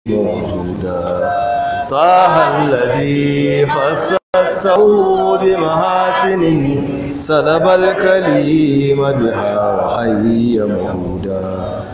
موجودا طه الذي خصصه بمحاسن سلب الكليم بها وحي مهودا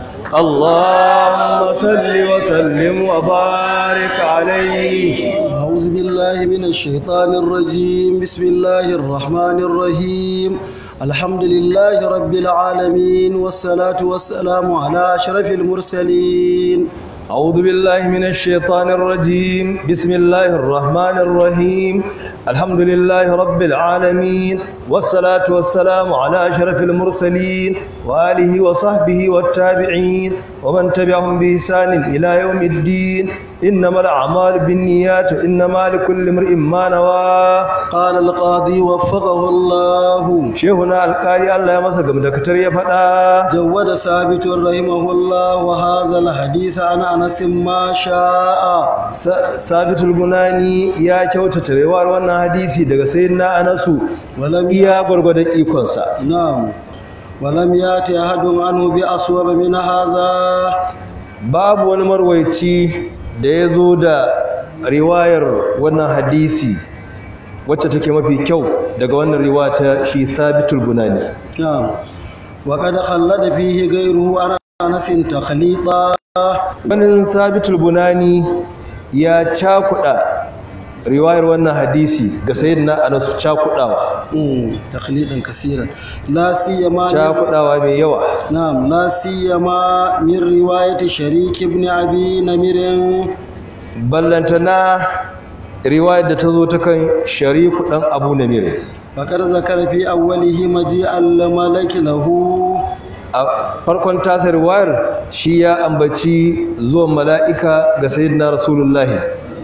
اللهم صل وسلم وبارك عليه أعوذ بالله من الشيطان الرجيم بسم الله الرحمن الرحيم الحمد لله رب العالمين والصلاة والسلام على أشرف المرسلين أعوذ بالله من الشيطان الرجيم بسم الله الرحمن الرحيم الحمد لله رب العالمين والصلاة والسلام على أشرف المرسلين وآله وصحبه والتابعين ومن تبعهم بإحسان إلى يوم الدين إنما الأعمال بالنيات إنما لكل امرئ ما نوى قال القاضي وفقه الله شيخنا القاري الله يمسك مدكتر يفدا جود ثابت رحمه الله وهذا الحديث عن أنس ما شاء sabitul gunani ya kyautata rewar wannan hadisi daga sayyidina anasu ولم iya gwargwadon ikonsa نعم ولم يأتي أحد عنه بأصوب من هذا babu wani marwaici da ya zo da riwayar wannan hadisi wacce take mafi kyau daga wannan riwaya ta shi sabitul gunani نعم وقد خلد فيه غيره عن أنس تخليطا wani sabitul bunani ya cakuɗa riwayar wannan hadisi ga sayyidina anasu cakuɗawa مم، تخليدا كثيرا لا سيما cakuɗawa mai yawa نعم لا سيما من رواية شريك بن أبي نمر ballantana riwayar da ta zo ta kan shariku ɗan abu na mire فقد ذكر في أوله مجيء الملك له a farkon tasa riwayar shi ya ambaci zuwan mala'ika ga sayyidina rasulullahi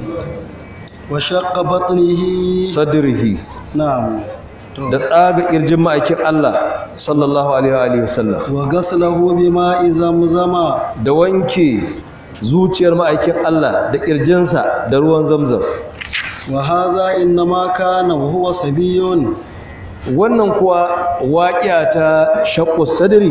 وشق بطنه sadrihi نعم da tsaga ƙirjin ma'aikin Allah sallallahu alaihi wa sallam وغسله بماء زمزم da wanke zuciyar ma'aikin Allah da ƙirjinsa da ruwan zamzam وهذا إنما كان وهو صبي wannan kuwa waƙiya ta shakku sadri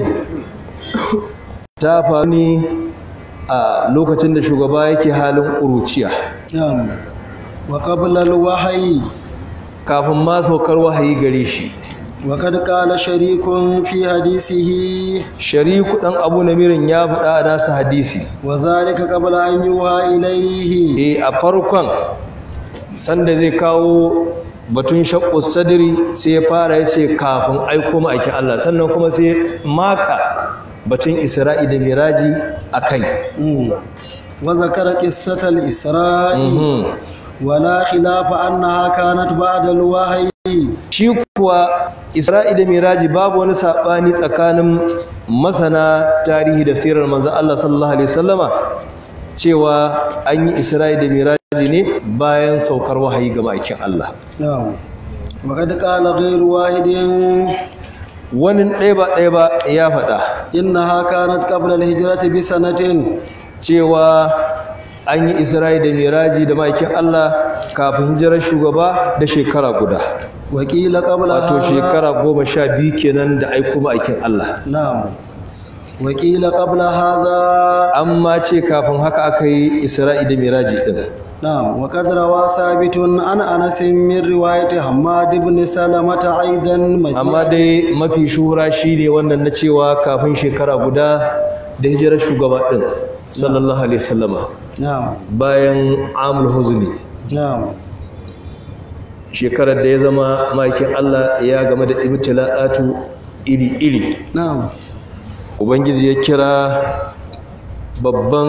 ta faru ne a lokacin da shugaba yake halin ƙuruciya نعم وقبل الوحي kafin ma saukar wahayi gare shi وقد قال شريك في حديثه shariku ɗan abu namirin ya faɗa a nasa hadisi وذلك قبل أن يوحى إليه e a farkon sanda zai kawo batun shakku sadri sai ya fara ya ce kafin aiko ma'aikin Allah sannan kuma sai maka batun isra'i da miraji a kai مم. وذكر قصة الإسراء Mhm. ولا خلاف أنها كانت بعد الوحي shi kuwa isra'i da miraji babu wani saɓani tsakanin masana tarihi da sirar manzan Allah sallallahu alaihi wasallama cewa an yi isra'i da miraji ne bayan saukar wahayi ga ma'aikin Allah نعم وقد قال غير واحد wani ɗaya ba ɗaya ba ya faɗa إنها كانت قبل الهجرة بسنة cewa an yi isra'i da miraji da ma'aikin Allah kafin hijirar shugaba da shekara guda وقيل قبل wato هذا shekara goma sha biyu kenan da aiko ma'aikin Allah نعم وقيل قبل هذا amma ce kafin haka aka yi isra'i da miraji din نعم وقد روى ثابت عن أنس من رواية حماد بن سلمة أيضا amma مجيء dai mafi shuhura shine wannan na cewa kafin shekara guda da hijirar shugaba din sallallahu alaihi wasallama نعم bayan amul huzni نعم shekarar da ya zama ma'aikin Allah ya game da ibtila'atu iri-iri نعم ubangiji ya kira babban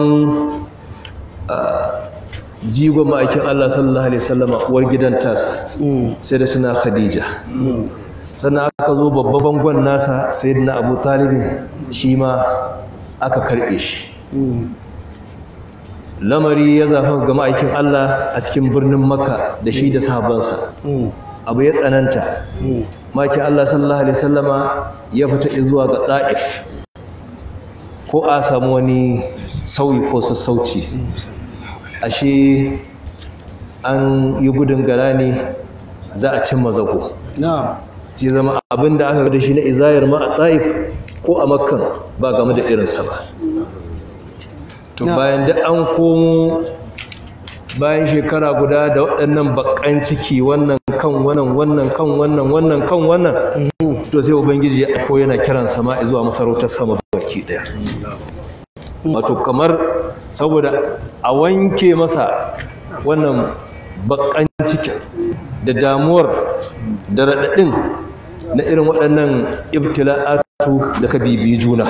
ah, jigon ma'aikin Allah sallallahu alaihi wasallama uwar gidan tasa مم. sai da tana Khadija مم. sannan aka zo babban bangon nasa sayyidina Abu Talibin shi ma aka karbe shi مم. lamari ya zafa ga ma'aikin Allah a cikin birnin Makka da shi da sahabbansa مم. abu ya tsananta مم. ma'aikin Allah sallallahu alaihi wasallama ya fita zuwa ga Taif ko a samu wani sauyi ko sassauci ashe an yi gudun gara ne za a cimma zago نعم sai zama abin da aka da shi na izayar ma a taif ko a makkan ba game da irinsa ba to bayan da an komo bayan shekara guda da waɗannan bakan ciki wannan kan wannan wannan kan wannan wannan kan wannan to sai ubangiji ya ko yana kiran sama zuwa masarautar sama baki daya wato kamar saboda a wanke masa wannan bakan ciki da damuwar da raɗaɗin na irin waɗannan ibtila'atu da ka bibi juna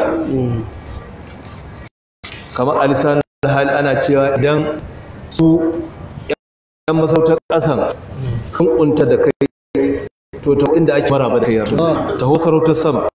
kamar alisan hali ana cewa idan su yan masautar ƙasan kan kunta da kai to ta inda ake maraba da kai ta ho sarautar sama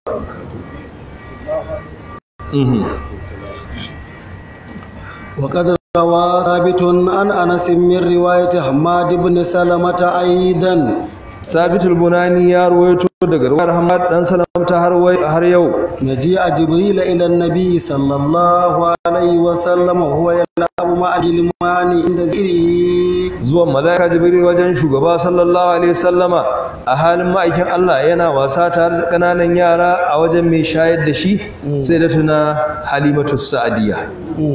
وقد روى ثابت عن انس من روايه حماد بن سلمة ايضا ثابت البناني يا رويته daga ruwar Hamad dan Salamta har wai har yau مجيء جبريل الى النبي صلى الله عليه وسلم وهو يلعب مع الجلمان عند زيره zuwan malaika jibril wajen shugaba sallallahu alaihi wasallama a halin ma'aikin Allah yana wasa tare da kananan yara a wajen mai shayar da shi sai da tuna halimatu sa'diya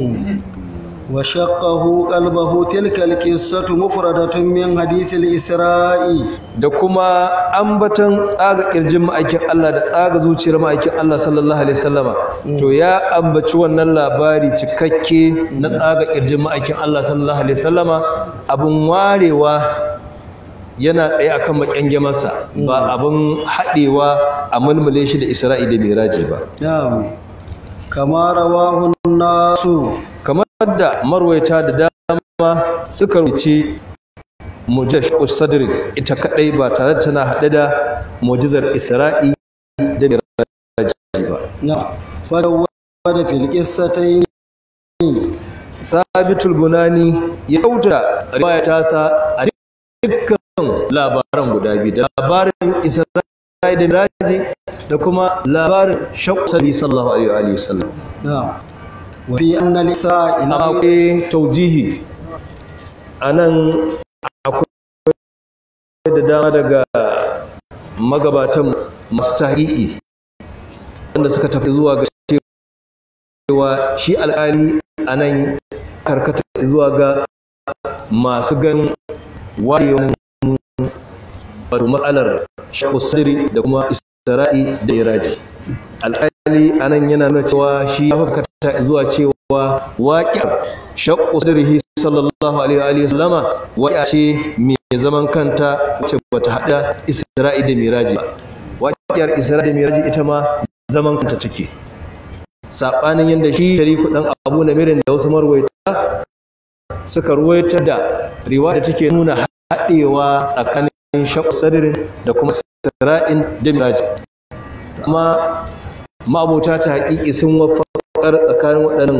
وشقه قلبه تلك القصة مفردة من حديث الإسراء da kuma ambaton tsaga kirjin ma'aikin Allah da tsaga zuciyar ma'aikin Allah sallallahu alaihi wasallama to ya ambaci wannan labari cikakke na tsaga kirjin ma'aikin Allah sallallahu alaihi wasallama abun warewa yana tsaye akan makyange masa ba abun haɗewa a mulmule shi da Isra'i da Miraji ba نعم كما رواه الناس kamar da marwaita da dama suka rubuce mujash sadri ita kadai ba tare da tana haɗe da mujizar isra'i da miraji ba نعم وجود في القصتين sabitul bunani ya kauta riwaya ta sa a dukkan labaran guda biyu da labarin isra'i da miraji da kuma labarin shaqqi sallallahu alaihi wa sallam نعم وفي أن الإسراء إلى akwai taujihi a nan akwai da dama daga magabatan masu tahqiqi wanda suka tafi zuwa ga cewa shi alƙali a nan karkata zuwa ga masu gan wayewan wato matsalar shaƙu sadri da kuma isra'i da iraji alƙali a nan yana nuna cewa shi ya fakata zuwa cewa waƙiyar shaƙu sadrihi sallallahu alaihi wa sallama waƙiya ce mai zaman kanta wacce bata haɗa isra'i da miraji ba waƙiyar isra'i da miraji ita ma zaman kanta take saɓanin yadda shi shariku ɗan abu na mirin da wasu marwaita suka ruwaita da riwa da take nuna haɗewa tsakanin shaƙu sadrin da kuma isra'in da miraji amma ma'abota ta haƙiƙi sun wafaƙar tsakanin waɗannan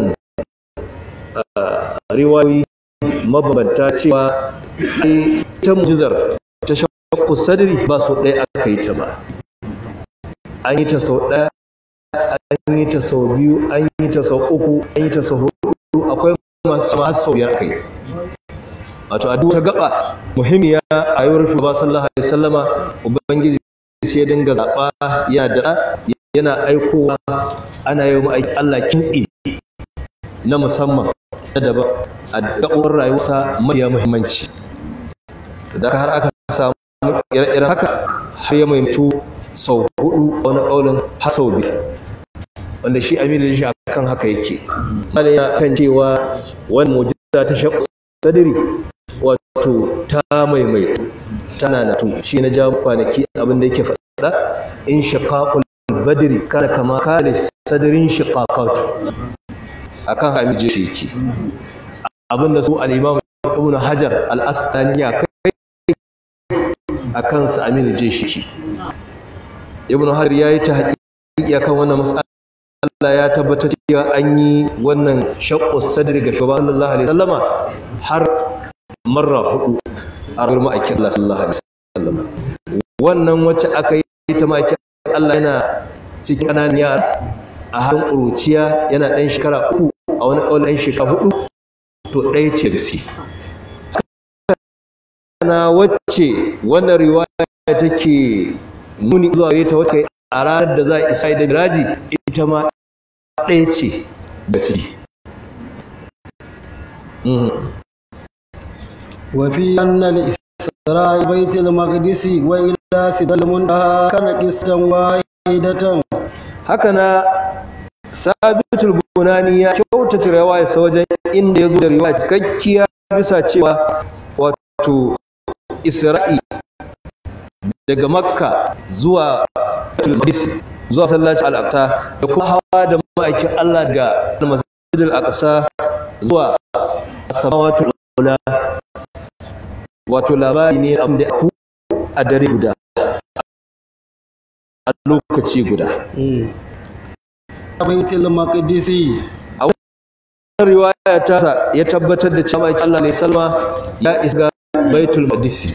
riwayoyi mabambanta cewa ta mujizar ta shakku sadri ba su ɗaya aka yi ta ba an yi ta sau ɗaya an yi ta sau biyu an yi ta sau uku an yi ta sau hudu akwai masu cewa har sau biyar aka yi wato a duk ta gaba muhimmiya a yawar shugaba sallallahu alaihi wasallama ubangiji sai dinga zaɓa ya da yana aikowa ana yi wa Allah kintsi na musamman na daban a gaɓar rayuwarsa mafiya muhimmanci da har aka samu ire-iren haka har ya maimtu sau hudu wani ƙaunin har sau biyu wanda shi aminu shi akan haka yake wani ya kan cewa wani mujiza ta shaƙu sadiri wato ta maimaitu tana na tu shi na jawo kwanaki abin da yake faɗa in shiqaqul badri kana kama kana sadarin shiqaqatu akan hamije shi yake abin da su al-imam ibn hajar al-asqalani ya kai akan sa aminu je shi ibn hajar yayi ta haƙiƙi akan wannan mas'ala Allah ya tabbatar cewa an yi wannan shaqqu sadri ga shugaban sallallahu alaihi wasallama har marra hudu a rayuwar ma'aikin Allah sallallahu alaihi wasallam wannan wacce aka yi ta ma'aikin Allah yana cikin ƙananan yara a halin ƙuruciya yana ɗan shekara uku a wani ƙaunar ɗan shekara hudu to ɗaya ce da shi na wacce wannan riwaya take nuni zuwa gare ta wacce a ranar da za a isa da miraji ita ma ɗaya ce da ciki وفي أن الإسراء بيت المقدس وإلى سدى المنتهى كان قسطا واحدة haka na sabitul bunani ya kyautata riwayarsa wajen inda ya zo da riwaya cikakkiya bisa cewa wato isra'i daga makka zuwa baitul maqdis zuwa sallaci al-aqsa da kuma hawa da ma'aikin Allah daga masjid al-aqsa zuwa samawatul ula wato labari ne abin da ku a dare guda a lokaci guda بيت المقدس riwaya ta sa ya tabbatar da cewa Allah ne salma ya isa baitul maqdis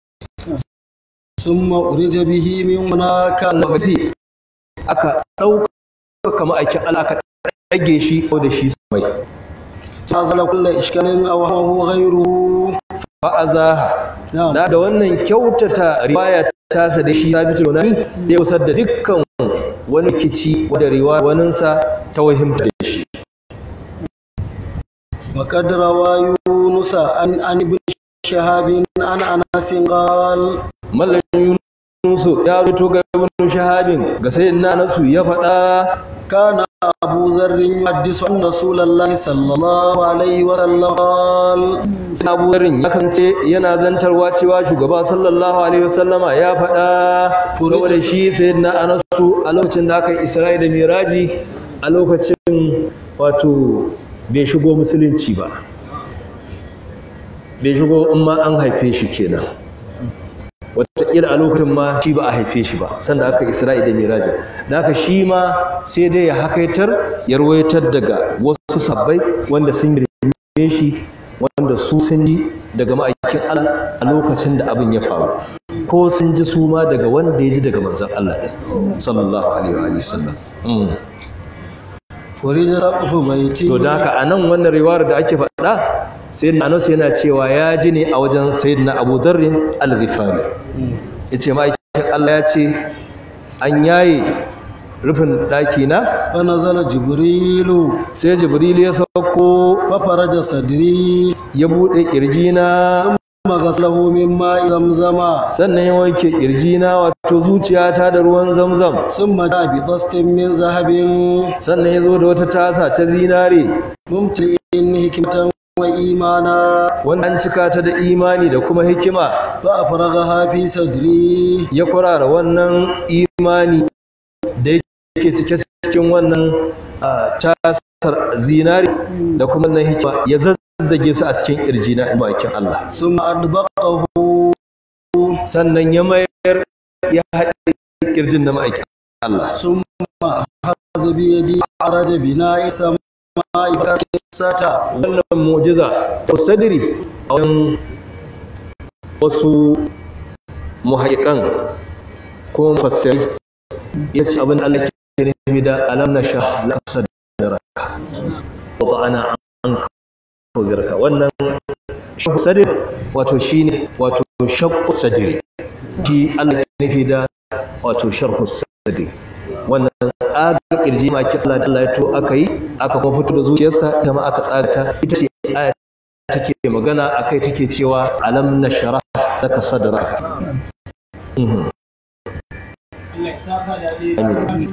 ثم أرج به من هناك lokaci aka dauka kama aikin Allah aka dage shi ko da shi mai تازل كل إشكال أو هو غيره fa azaha نعم da da wannan kyautata riwaya ta sa da shi sabitul bunani zai usar da dukkan wani kici da riwaya waninsa ta wahimta da shi وقد روى يونس عن عن ابن شهاب عن أنس قال mallan yunusu ya rubuto ga ibn shahabin ga sayyidina nasu ya faɗa كان أبو ذر يحدث عن رسول الله صلى الله عليه وسلم قال sai abu zarin ya kasance yana zantarwa cewa shugaba sallallahu alaihi wasallama ya faɗa saboda shi sayyidina anasu a lokacin da aka yi isra'i da miraji a lokacin wato bai shigo musulunci ba bai shigo in ma an haife shi kenan wataƙila a lokacin ma shi ba a haife shi ba sanda aka isra'i da miraji da haka shi ma sai dai ya hakaitar ya rawaitar daga wasu sabbai wanda sun girme shi wanda su sun ji daga ma'aikin Allah a lokacin da abin ya faru ko sun ji su ma daga wanda ya ji daga manzon Allah ɗin sallallahu alaihi wa alihi sallam Mm. ورج سقف بيتي to da haka a nan wannan riwayar da ake faɗa sai Anas yana cewa ya ji ne a wajen sayyidina Abu Dharr al-Ghifari yace ma'aikin Allah ya ce an yaye rufin ɗaki na فنزل جبريل sai Jibril ya sauko ففرج صدري ya buɗe ƙirjina ثم غسله من ماء زمزم sannan ya wanke ƙirjina wato zuciyata da ruwan zamzam ثم جاء بطست من ذهب sannan ya zo da wata tasa ta zinare ممتلئ حكمة وإيمانا wanda an cika ta da imani da kuma hikima فأفرغها في صدري ya kurara wannan imani da yake cike cikin wannan ah, tasar zinare da kuma wannan hikima ya zazzage su a cikin ƙirjina in bakin Allah ثم أدبقه sannan ya mayar ya haɗe ƙirjin na ma'aikin Allah ثم أخذ بيدي عرج بناء السماء كساتا wannan mu'jiza to sadri a wajen wasu muhaikan ko mufassiri ya ce abin da Allah ke nufi da alam na sha la sadraka wa ana an kawzirka wannan shakku sadri wato shine wato shakku sadri shi Allah ke nufi da wato sharhu sadri wannan tsaga kirji ma ki Allah da Allah ya to aka yi aka kuma fito da zuciyarsa ita ma aka tsaga ta ita ce aya take magana akai take cewa alam nashrah laka sadraka Mhm. Amin.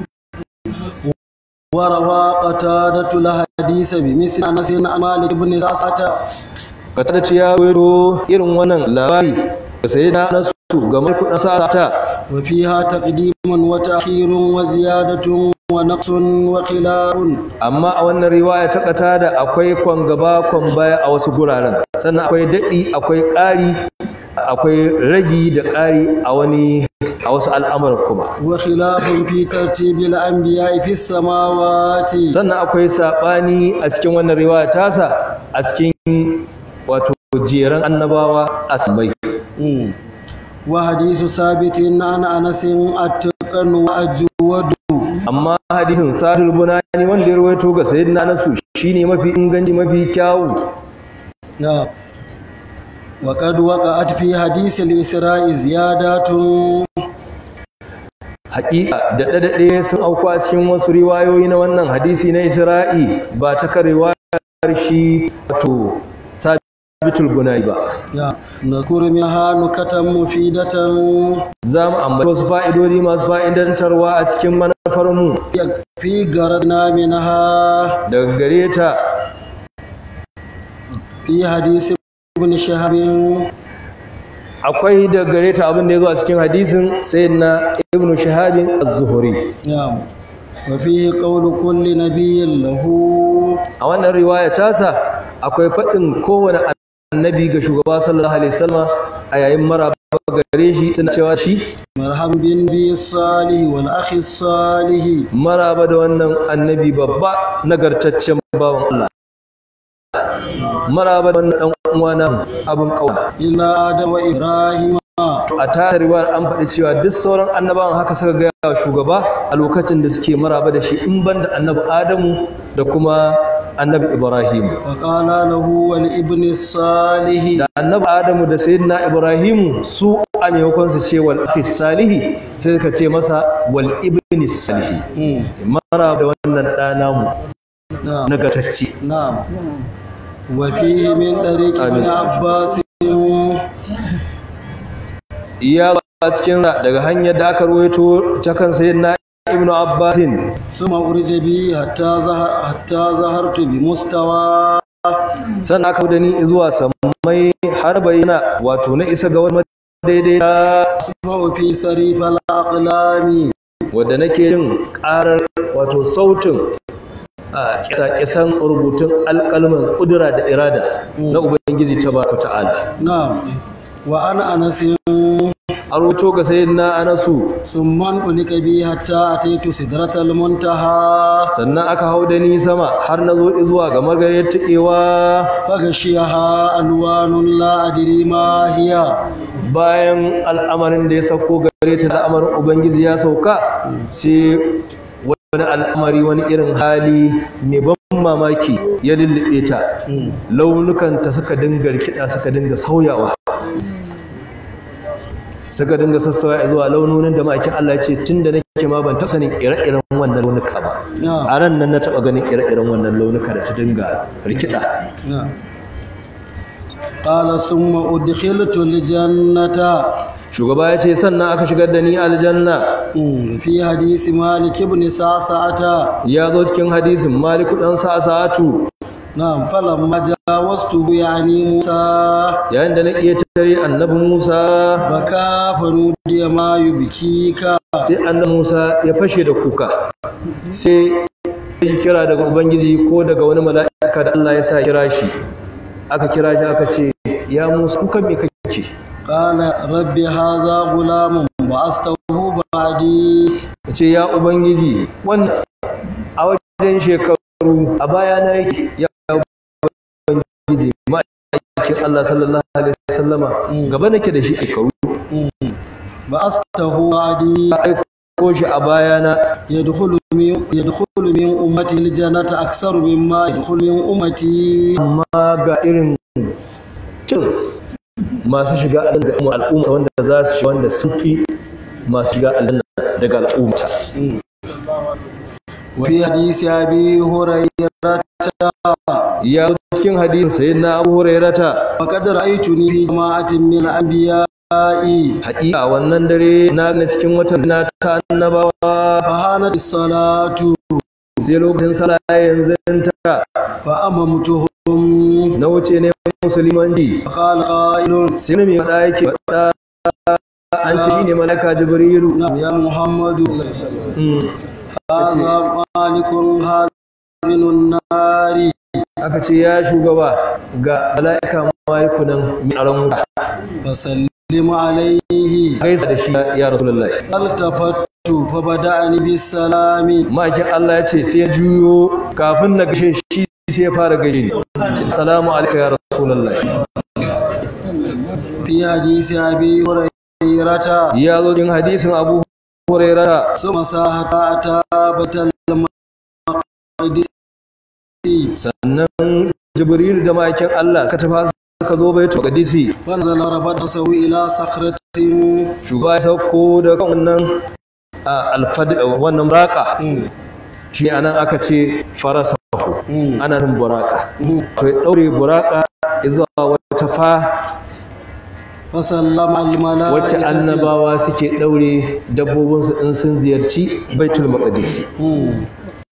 وروى قتادة الحديث بمثل أنس عن مالك بن سعسة ka tada ce ya wero irin wannan labari da sai na nasu ga mai kudin sa'ata وفيها تقديم وتأخير وزيادة ونقص وخلاف amma a wannan riwaya ta kata da akwai kwan gaba kwan baya a wasu guraren sannan akwai daɗi akwai ƙari akwai ragi da ƙari a wani a wasu al'amuran kuma وخلاف في ترتيب الأنبياء في السماوات sannan akwai saɓani a cikin wannan riwaya tasa a cikin wato jeran annabawa a samai مم. وحديث ثابت عن أنس أتقن وأجود amma hadisin sahih bunani wanda ya rawaito ga sayyidina nasu shine mafi inganci mafi kyawu نعم وقد وقعت في حديث الإسراء زيادات haƙiƙa da daɗaɗe sun auku a cikin wasu riwayoyi na wannan hadisi na isra'i ba ta kan riwayar shi wato sabitul bunai ba ya nazkuru minha nukatan mufidatan za mu ambaci wasu fa'idodi masu fa'idantarwa a cikin manufar mu fi garadna minha daga gare ta fi hadisi ibn shahab akwai daga gare ta abin da ya zo a cikin hadisin sayyidina ibn shahabin az-zuhri ya wa fi qawlu kulli nabiyyin lahu a wannan riwaya tasa akwai faɗin kowane annabi ga shugaba sallallahu alaihi wasallam a yayin maraba gare shi tana cewa shi marhaban bin bi salih wal akhi salih maraba da wannan annabi babba nagartaccen bawan Allah maraba da wannan dan uwana abin kauna ila adam wa ibrahim a tare riwayar an faɗi cewa duk sauran annabawan haka suka gaya wa shugaba a lokacin da suke maraba da shi in banda annabi adamu da kuma annabi ibrahim wa qala lahu wal ibn salih da annabi adamu da sayyidina ibrahim su a maimakon su ce wal akhi salihi sai suka ce masa wal ibni salihi Hmm. maraba da wannan ɗana mu na'am nagartacce na'am wa fihi min tariq ibn Amin. abbas iya a cikin daga hanyar da aka ruwaito ta kan sayyidina ibnu abbasin ثم أرج بي حتى ظهر حتى ظهرت بمستوى sannan aka da ni zuwa sammai har bayyana wato na isa ga wani daidai أسمع في صريف الأقلام wadda nake yin karar wato sautin a kisa-kisan rubutun alƙalman ƙudura da irada na ubangiji ta baraka ta'ala نعم وأنا أنس a rubuto ga sayyidina anasu ثم انطلق بي حتى أتيت سدرة المنتهى sannan aka hau da ni sama har na zo zuwa ga magariyar tikewa فغشيها ألوان لا أدري ما هي bayan al'amarin da ya sauko gare ta al'amarin ubangiji ya sauka sai wani al'amari wani irin hali mai ban mamaki ya lullube ta launukanta suka dinga rikida suka dinga sauyawa suka dinga sassawa zuwa launonin da ma'aikin Allah ya ce tun da nake ma ban taɓa sanin ire-iren wannan launuka ba نعم a ran nan na taɓa ganin ire-iren wannan launuka da ta dinga rikida نعم قال ثم أدخلت الجنة shugaba ya ce sannan aka shigar da ni aljanna مم. في حديث مالك بن سعسعة ya zo cikin hadisin maliku dan sa'atu نعم فلما جاوزته يعني موسى yayin da na iya tare annabi Musa بكى فنودي ما يبكيك sai annabi Musa ya fashe da kuka sai ya kira daga ubangiji ko daga wani mala'ika da Allah ya sa kira shi aka kira shi aka ce ya Musa kuka me kake قال رب هذا غلام بعثته بعدي ce ya ubangiji wannan a wajen shekaru a baya na yake ya ubangiji ma'aikin Allah sallallahu alaihi wasallama gaba nake da shi shekaru بعثته بعدي ka aiko shi a bayana يدخل من يدخل من أمتي الجنة أكثر مما يدخل من أمتي amma ga irin cin masu shiga aljanna da al'umma wanda za su shiga wanda sun fi masu shiga aljanna daga al'umma وفي حديث أبي هريرة ya zo cikin hadisin sayyidina Abu Hurairata وقد رأيتني في جماعة من الأنبياء haƙiƙa wannan dare na ga cikin watan na ta annabawa فهانت الصلاة sai lokacin sallah yanzu ta فأممتهم na wuce ne musulmanci فقال قائل sai ne mai faɗa yake faɗa an ce shine malaka jibrilu نعم يا محمد Mm. هذا مالك هازن النار aka ce ya shugaba ga mala'ika maliku nan mai aron wuta فسلم عليه gaisa da shi ya rasulullahi فالتفت فبدأني بالسلام ma'aikin Allah ya ce sai ya juyo kafin na gashe shi sai ya fara gaishe ni Ce, salamu alaikum ya rasulullahi في حديث أبي هريرة ya zo cikin hadisin Abu Hurairah ثم ساحة أتى بيت المقدس sannan Jibril da ma'aikin Allah suka tafi suka zo baitul qadisi فنزل ربط سوي إلى صخرة shugaba ya sauko da kan wannan a, alfad wannan raka shi anan aka ce farasahu ana nan buraka to ya daure buraka zuwa wata fa فسلم الملائكة wacce annabawa suke daure dabbobinsu in sun ziyarci baitul maqdis مم.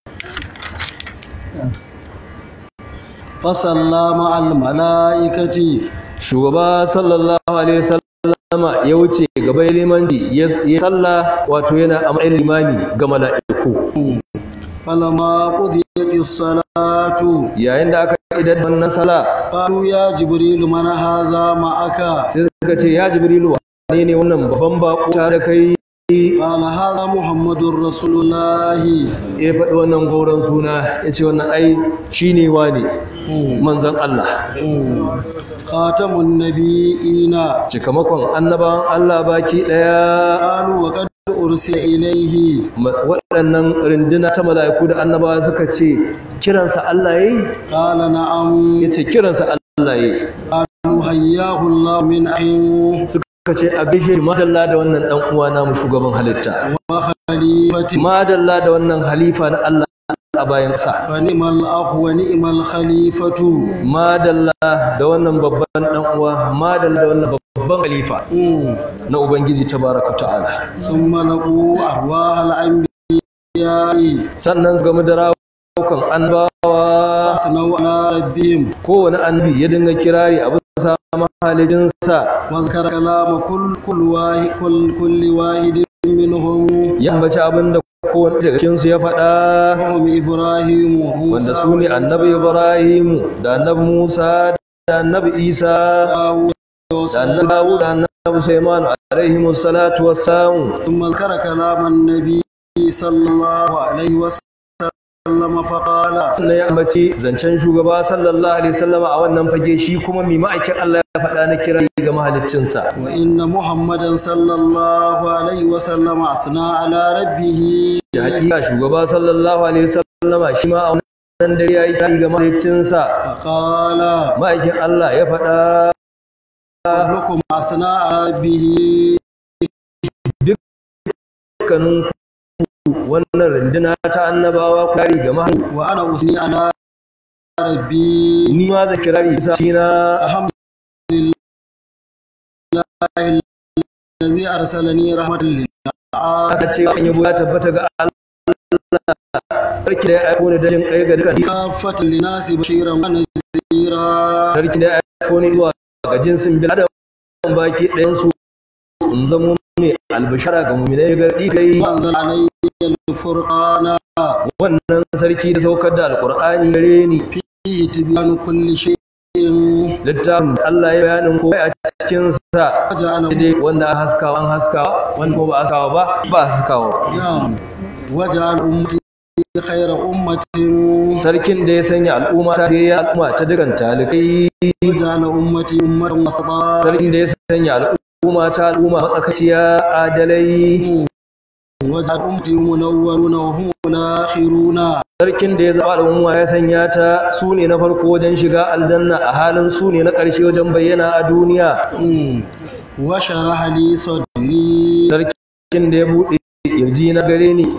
فسلم الملائكة shugaba sallallahu alaihi wasallama ya wuce gaba limanci ya ya salla wato yana a matsayin limami ga mala'iku فلما قضيت الصلاة yayin da aka idan wannan sala قالوا يا جبريل من هذا معك sai suka ce ya jibrilu wane ne wannan babban bako tare da kai قال هذا محمد رسول الله ya faɗi wannan gauran suna ya ce wannan ai shi ne wane مم. manzan Allah مم. خاتم النبيين cikamakon annabawan Allah baki ɗaya قالوا وقد أرسل إليه Ma- waɗannan rinduna ta mala'iku da annabawa suka ce kiransa Allah yayi قال نعم ya ce kiransa Allah yayi قالوا حياه الله من أخ suka ce a gaishe shi madalla da wannan ɗan uwa namu shugaban halitta وخليفة madalla da wannan halifa na Allah a bayan sa فنعم الأخ ونعم الخليفة madalla da wannan babban ɗan uwa madalla da wannan babban halifa مم. na ubangiji tabaraka ta'ala ثم لقوا أرواح الأنبياء sannan su game da rawukan annabawa أثنوا على ربهم kowane annabi ya dinga kirari a bisa mahalijinsa وذكر كلام كل كل واحد كل كل واحد منهم ya ambaci abin da kowane daga cikinsu ya faɗa وهم إبراهيم وموسى wanda su ne annabi ibrahim da annabi musa da annabi isa داود da annabi dawud da annabi sulaiman alaihi salatu wassalam ثم ذكر كلام النبي صلى الله عليه وسلم فقال sannan ya ambaci zancen shugaba sallallahu alaihi wasallama a wannan fage shi kuma mai ma'aikin Allah ya faɗa na kira ga mahaliccinsa وإن محمدا صلى الله عليه وسلم أثنى على ربه da hakika shugaba sallallahu alaihi wasallama shi ma a wannan dare ya yi kari ga mahaliccinsa فقال ma'aikin Allah ya faɗa كلكم أثنى على ربه dukkanin ku wannan runduna ta annabawa ku kari ga mahalicci وأنا أثني على ربي ni ma zan kirari isa shi na الحمد لله الذي أرسلني رحمة للعالمين aka ce an yabo ya tabbata ga Allah sarki da ya aiko ni dajin kai ga dukkan كافة للناس بشيرا ونذيرا sarki da ya aiko ni zuwa ga jinsin bil adam baki ɗayan su in zamo mai albishara ga mu'minai ga kai وأنزل علي الفرقان wannan sarki da saukar da alqur'ani gare ni فيه تبيان كل شيء littafin da Allah ya bayanin ko a cikin sa وجعل sai dai wanda aka haskawa an haskawa wanda ko ba a haskawa ba ba a haskawa نعم وجعل أمتي خير أمة sarkin da ya sanya al'umma ta ya al'umma ta dukan talikai وجعل أمتي أمة وسطا sarkin da ya sanya al'umma ta al'umma matsakaiciya adalai وجعل أمتي منورون وهم الآخرون sarkin da ya zaba al'umma ya sanya ta su ne na farko wajen shiga aljanna a halin su ne na ƙarshe wajen bayyana a duniya مم. وشرح لي صدري sarkin da ya buɗe kirji na gare ni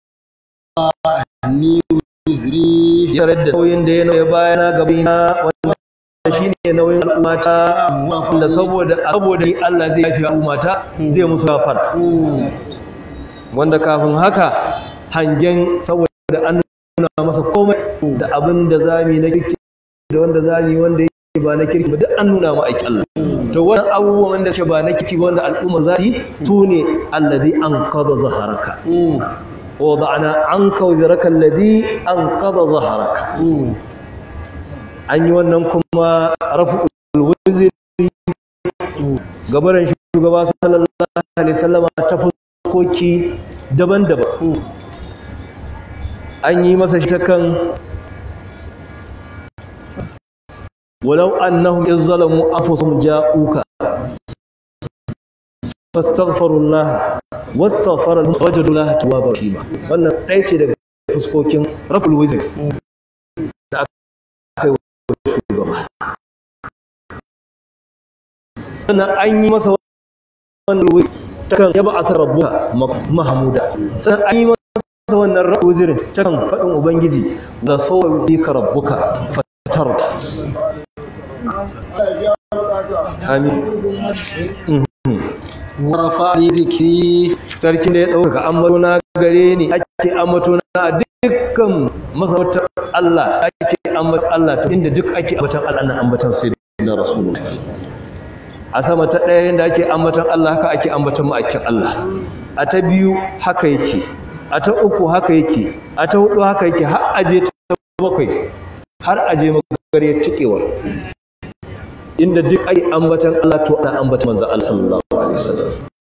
وأني وزري ya da nauyin da ya nauya bayana gabina wanda shi ne nauyin al'ummata wanda saboda saboda ni Allah zai yafi al'ummata zai musu gafara مم. wanda kafin haka hangen saboda an nuna masa komai da abin da zami na kirki da wanda zami wanda yake ba na kirki ba duk an nuna ma aiki Allah to wannan abubuwan wanda ke ba na kirki ba wanda al'umma za su yi su ne alladhi anqadha zaharaka مم. wa wada'na anka wizraka alladhi anqadha zaharaka مم. an yi wannan kuma rafu'ul wizri مم. gabaran shugaba sallallahu alaihi wasallama ta fuskoki daban-daban مم. an yi masa shi ta kan walau annahum iz zalamu anfusahum ja'uka fastaghfirullah wastaghfara lahum wajadullah tawwabar rahima wannan ɗaya ce daga fuskokin raful wizr da aka yi wa shugaba sannan an yi masa wannan wizr ta kan yaba aka rabbuka mahmuda sannan an yi masa wannan rabu zirin ta kan faɗin ubangiji da sauwa fi ka rabbuka fatar amin ورفعني ذكري sarki da ya ɗaukaka ambato na gare ni ake ambato na a dukkan masarautar Allah ake ambaton Allah to inda duk ake ambaton Allah na ambaton sai da rasulullah a sama ta ɗaya yadda ake ambaton Allah haka ake ambaton ma'aikin Allah a ta biyu haka yake a ta uku haka yake a ta hudu haka yake har aje ta bakwai har aje magare cikewar inda duk ake ambaton Allah to ana ambaton manzon Allah sallallahu alaihi wasallam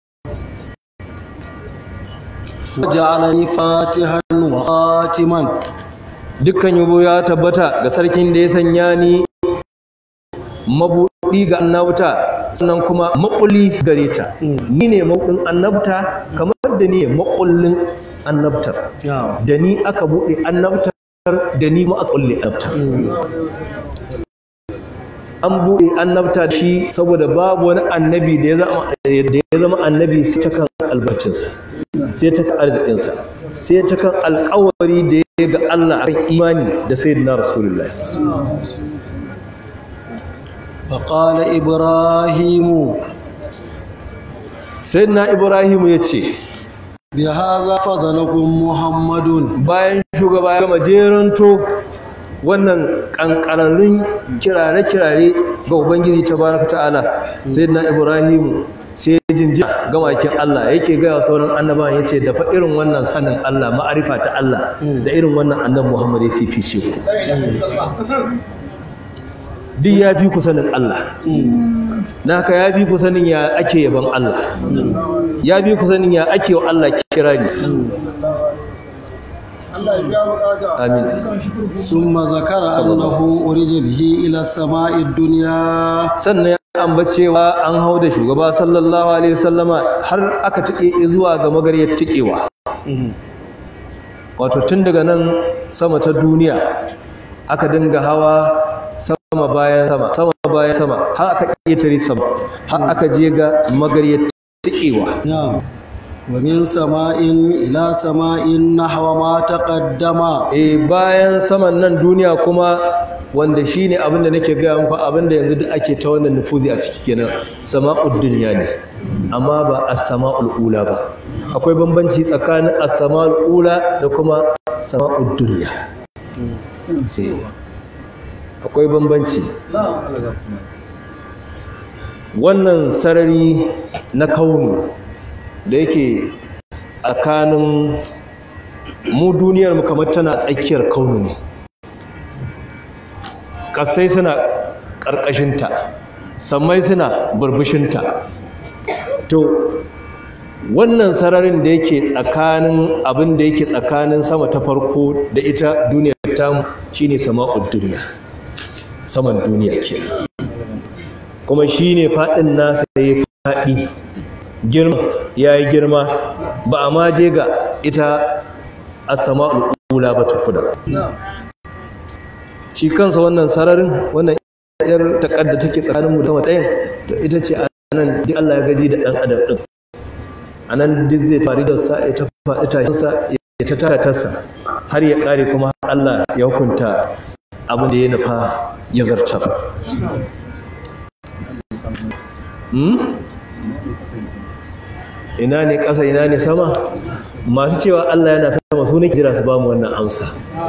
وجعلني فاتحا وخاتما dukkan yabo ya tabbata ga sarkin da ya sanya ni mabuɗi ga annabta sannan kuma maƙulli gare ta ni ne mabuɗin annabta kamar da ni ne maƙullin annabtar نعم da ni aka buɗe annabtar da ni ma aka ƙulle annabtar an buɗe annabta da shi saboda babu wani annabi da ya zama da ya zama annabi sai ta kan albarcinsa sai ta kan arzikinsa sai ta kan alƙawari da ya ga Allah akan imani da sayyidina rasulullahi فقال إبراهيم sayyidina ibrahim ya ce بهذا فضلكم محمد bayan shugaba ya gama jeranto wannan kankararrun kirare-kirare ga ubangiji tabaraka ta'ala sayyidina ibrahim sai ya jinjina ga makin Allah yake gaya wa sauran annabawan yace da fa irin wannan sanin Allah ma'arifa ta Allah da irin wannan annabi Muhammad ya fifice ku duk ya fi ku sanin Allah na haka ya fi ku sanin ya ake yaban Allah ya fi ku sanin ya ake wa Allah kirari amin ثم ذكر أنه أرج به إلى السماء الدنيا sannan ya ambacewa an hau da shugaba sallallahu alaihi wasallama har aka tike zuwa ga magaryar tikewa wato tun daga nan sama ta duniya aka dinga hawa sama bayan sama sama bayan sama har aka ƙetare sama har aka je ga magaryar tikewa نعم ومن سماء إلى سماء نحو ما تقدم e bayan saman nan duniya kuma wanda shine abinda nake gaya muku abinda yanzu da ake ta wannan nufuzi a ciki kenan sama'ud dunya ne amma ba as-sama'ul ula ba akwai bambanci tsakanin as-sama'ul ula da kuma sama'ud dunya Eh, akwai bambanci wannan sarari na kaunu da yake tsakanin mu duniyar mu kamar tana tsakiyar kaunu ne ƙasai suna ƙarƙashinta sammai suna burbushinta to wannan sararin da yake tsakanin abin da yake tsakanin sama ta farko da ita duniyar tamu shine sama'ud duniya saman duniya kenan kuma shine faɗin nasa ya faɗi girma ya yi girma ba a ma je ga ita as-sama'ul ula ba tukuna shi kansa wannan sararin wannan yar takadda take tsakanin mutum ɗayan to ita ce a nan duk Allah ya gaji da ɗan adam ɗin a nan duk zai fari da sa ya ta faɗi tashinsa ya ta tara tasa har ya ƙare kuma Allah ya hukunta abin da ya nufa ya zartar Hmm? ina ne ƙasa ina ne sama masu cewa Allah yana sama su ne jira su ba mu wannan amsa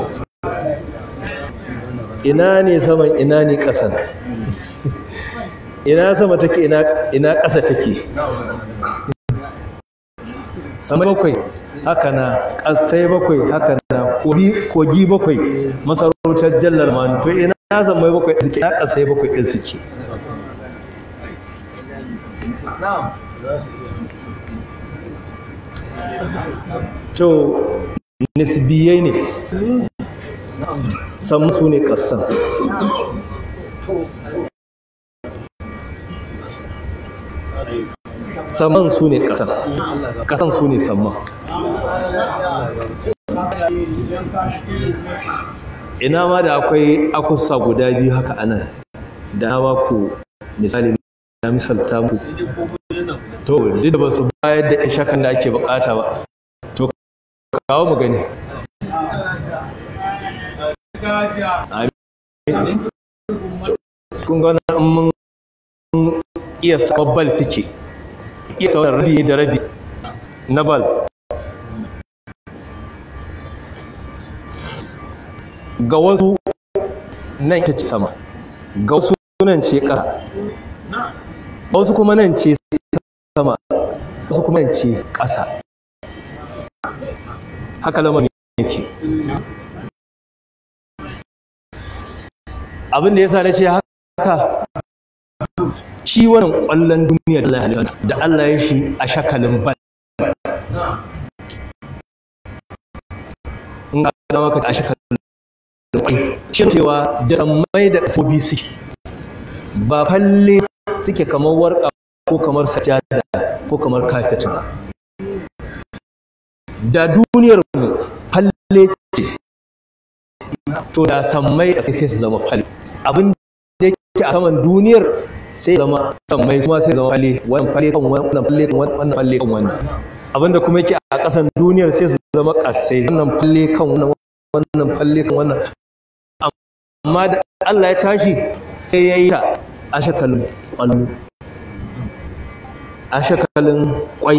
ina ne saman ina ne ƙasan ina sama take ina ina ƙasa take sama bakwai haka na ƙasai bakwai haka na kogi kogi bakwai masarautar jallar manu to ina samai bakwai suke ina ƙasai bakwai ɗin suke to nisbiyai ne samu su ne ƙasan saman su ne ƙasan ƙasan su ne saman ina ma da akwai akusa guda biyu haka anan da na ba ku misali na misalta muku to duk da ba su bayar da ishakan da ake bukata ba to kawo mu gani amin kun ga in mun iya sabon bal suke iya sauran rabi da rabi na bal ga wasu nan ita ce sama ga wasu nan ce ƙasa ga wasu kuma nan ce sama wasu kuma nan ce ƙasa haka lamarin yake abin da ya sa na ce haka shi wannan ƙwallon duniya da Allah ya halitta da Allah ya shi a shakalin bal in ga maka a shakalin kwai shi cewa da sammai da sabobi suke ba falle suke kamar warka ko kamar sajada ko kamar kafet ba da duniyar mu falle ce to da sammai da sai su zama falle abin da yake a saman duniyar sai zama sammai kuma sai zama falle wannan falle kan wannan falle kan wannan falle kan wannan abinda kuma yake a ƙasan duniyar sai su zama ƙasai wannan falle kan wannan wannan falle kan wannan amma da Allah ya tashi sai ya yi ta a shakalin ƙwallo a shakalin ƙwai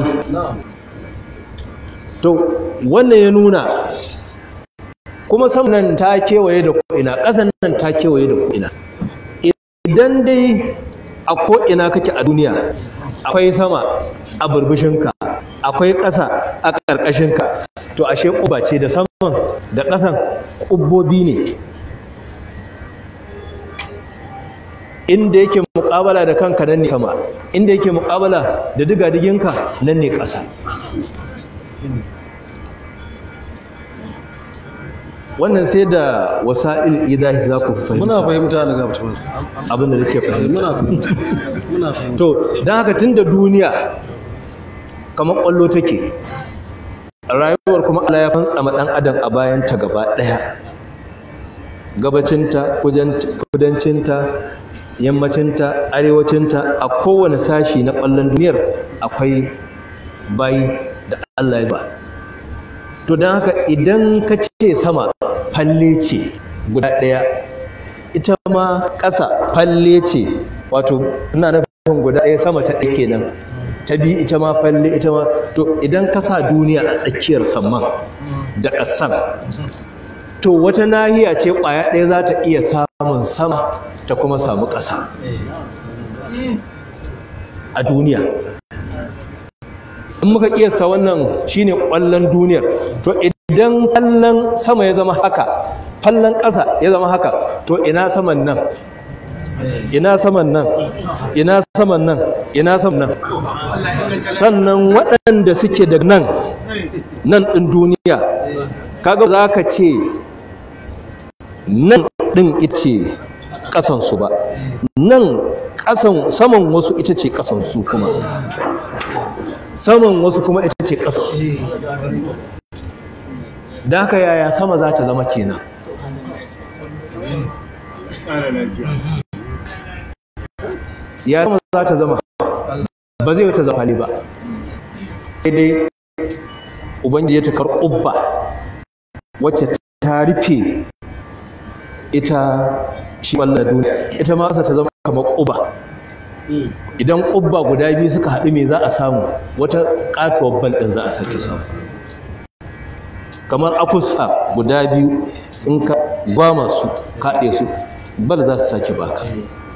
to wannan ya nuna kuma sam nan ta kewaye da ko'ina ƙasan nan ta kewaye da ko'ina idan dai a ko'ina kake a duniya akwai sama a burbushinka akwai ƙasa a ƙarƙashinka to ashe ƙuba ce da saman da ƙasan ƙubbobi ne inda yake muƙabala da kanka nan ne sama inda yake muƙabala da digadiginka nan ne ƙasa wannan sai da wasa'il idahi za ku fahimta muna fahimta daga mutum abin da nake fahimta muna fahimta muna fahimta to don haka tun da duniya kamar ƙwallo take rayuwar kuma Allah ya fantsama ɗan adam a bayanta gaba ɗaya gabacinta kudancinta yammacinta arewacinta a kowane sashi na ƙwallon duniyar akwai bayi da Allah ya ba to don haka idan ka ce sama falle ce guda ɗaya ita ma ƙasa falle ce wato ina nufin guda ɗaya sama ta ɗaya kenan ta biyu ita ma falle ita ma to idan ka sa duniya a tsakiyar samman da ƙasan to wata nahiya ce ƙwaya ɗaya za ta iya samun sama ta kuma samu ƙasa a duniya in muka kiyasta wannan shine ƙwallon duniyar to idan ƙwallon sama ya zama haka ƙwallon ƙasa ya zama haka to ina saman nan ina saman nan ina saman nan ina saman nan sannan waɗanda suke da nan nan ɗin duniya kaga za ka ce nan ɗin ita ƙasansu ba nan ƙasan saman wasu ita ce ƙasansu kuma saman wasu kuma ita ce ƙasa da haka yaya sama za ta zama kenan ya sama za ta zama ba zai wata zama ba sai dai ubangiji ta karɓubba wacce ta rufe ita shi wallar duniya ita ma ta zama kamar ƙuba idan ƙubba guda biyu suka haɗu me za a samu wata ƙatuwar bal ɗin za a sake samu kamar akusa guda biyu in ka gwama su kaɗe su bal za su sake baka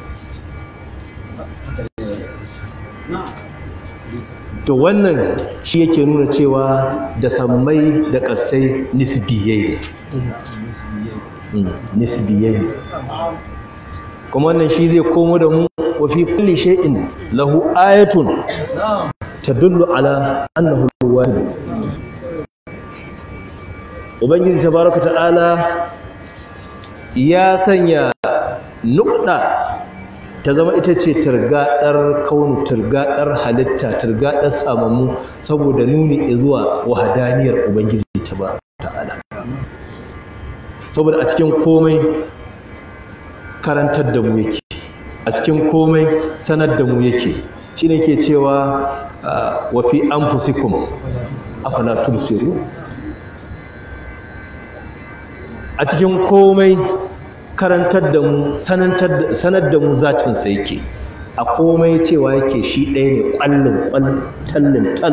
to wannan shi yake nuna cewa da sammai da ƙasai nisbiyai ne nisbiyai ne kuma wannan shi zai komo da mu wa fi kulli shay'in lahu ayatun tadullu ala annahu wahid ubangiji tabaraka ta'ala ya sanya nukda ta zama ita ce turgadar kaunu turgadar halitta turgadar samamu saboda nuni zuwa wahadaniyar ubangiji tabaraka ta'ala saboda a cikin komai karantar da mu yake a cikin komai sanar da mu yake shi ne ke cewa wa fi anfusikum afala tubsiru a cikin komai karantar da mu sanar da mu zatinsa yake a komai cewa yake shi ɗaya ne ƙwallin ƙwal tallin tal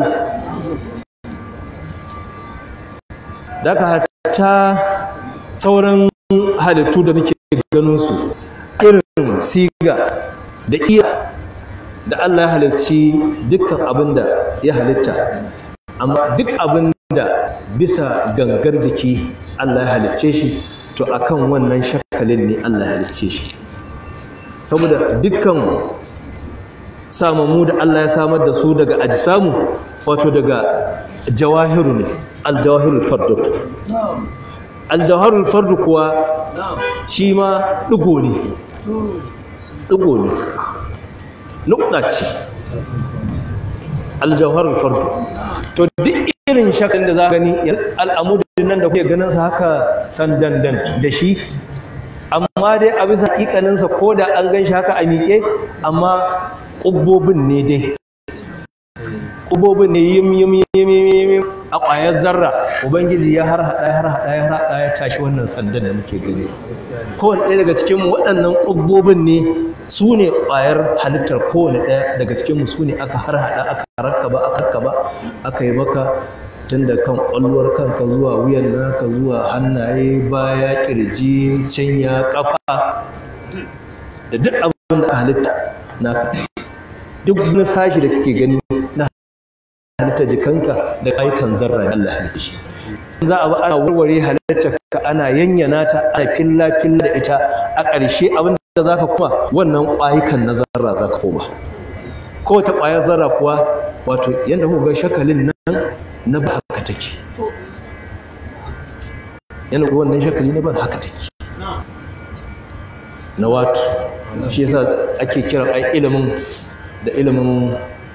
daga hatta sauran halittu da muke ganin su irin siga da iya da Allah ya halicci dukkan abin da ya halitta amma duk abin da bisa gangar jiki Allah ya halicce shi to akan wannan shakalin ne Allah ya halicce shi saboda dukkan samamu da Allah ya samar da su daga ajisamu wato daga jawahiru ne aljawahirul fardu aljawahirul fardu kuwa shi ma ɗigo ne ɗigo ne nukɗa ce aljawharul fardu to duk irin shakan da za gani al'amudin nan da kuke ganin sa haka sandandan da shi amma dai a bisa hakikaninsa ko da an gan shi haka a miƙe amma ƙubbobin ne dai ƙubbobin ne yim yim yim yim a ƙwayar zarra ubangiji ya har haɗa ya har haɗa ya har haɗa ya tashi wannan sandan da muke gani kowane ɗaya daga cikin waɗannan ƙubbobin ne su ne ƙwayar halittar kowane ɗaya daga cikinmu su ne aka har haɗa aka rakkaba aka rakkaba aka yi maka tun da kan ƙwalwar kanka zuwa wuyan naka zuwa hannaye baya ƙirji cinya ƙafa da duk abin da halitta naka duk wani sashi da kake gani na halitta jikanka da aikan zarra da Allah halitta shi za a ba ana warware halitta ka ana yanyana ta ana filla filla da ita a ƙarshe abin da za ka kuma wannan ƙwayukan na zarra za ka koma kowace ƙwayar zarra kuwa wato yadda kuka ga shakalin nan na ba haka take yana kuwa wannan shakali na ba haka take na wato shi yasa ake kiran ai ilimin da ilimin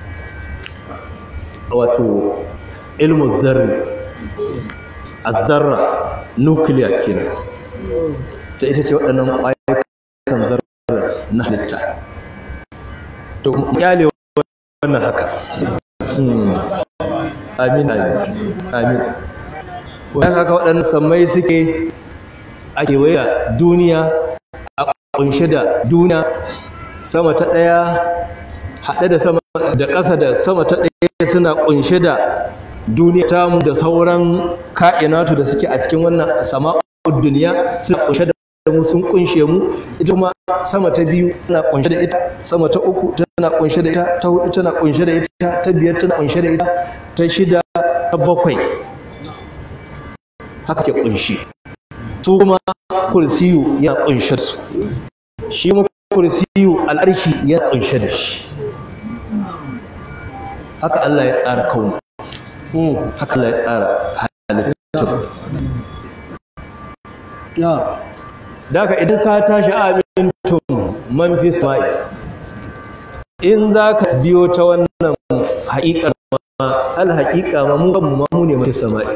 wato ilimin zarri azzarra nukiliya kenan ta ita ce waɗannan ƙwayukan zarra na halitta to kyale wannan haka amin amin amin wannan haka waɗannan sammai suke a kewaye duniya a ƙunshe da duniya sama ta ɗaya haɗe da sama da ƙasa da sama ta ɗaya suna ƙunshe da duniya tamu da sauran ka'inatu da suke a cikin wannan sama'ud duniya suna ƙunshe da mu sun kunshe mu ita kuma sama ta biyu tana kunshe da ita sama ta uku tana kunshe da ita ta hudu tana kunshe da ita ta biyar tana kunshe da ita ta shida ta bakwai haka ke kunshi su kuma kursiyu ya kunshe su shi kuma kursiyu al'arshi ya kunshe da shi haka Allah ya tsara kauni haka Allah ya tsara halittar ya daga idan ka tashi amintum man fi sama'i in za ka biyo ta wannan haƙiƙar ma al haƙiƙa ma mu kanmu ma mu ne man fi sama'i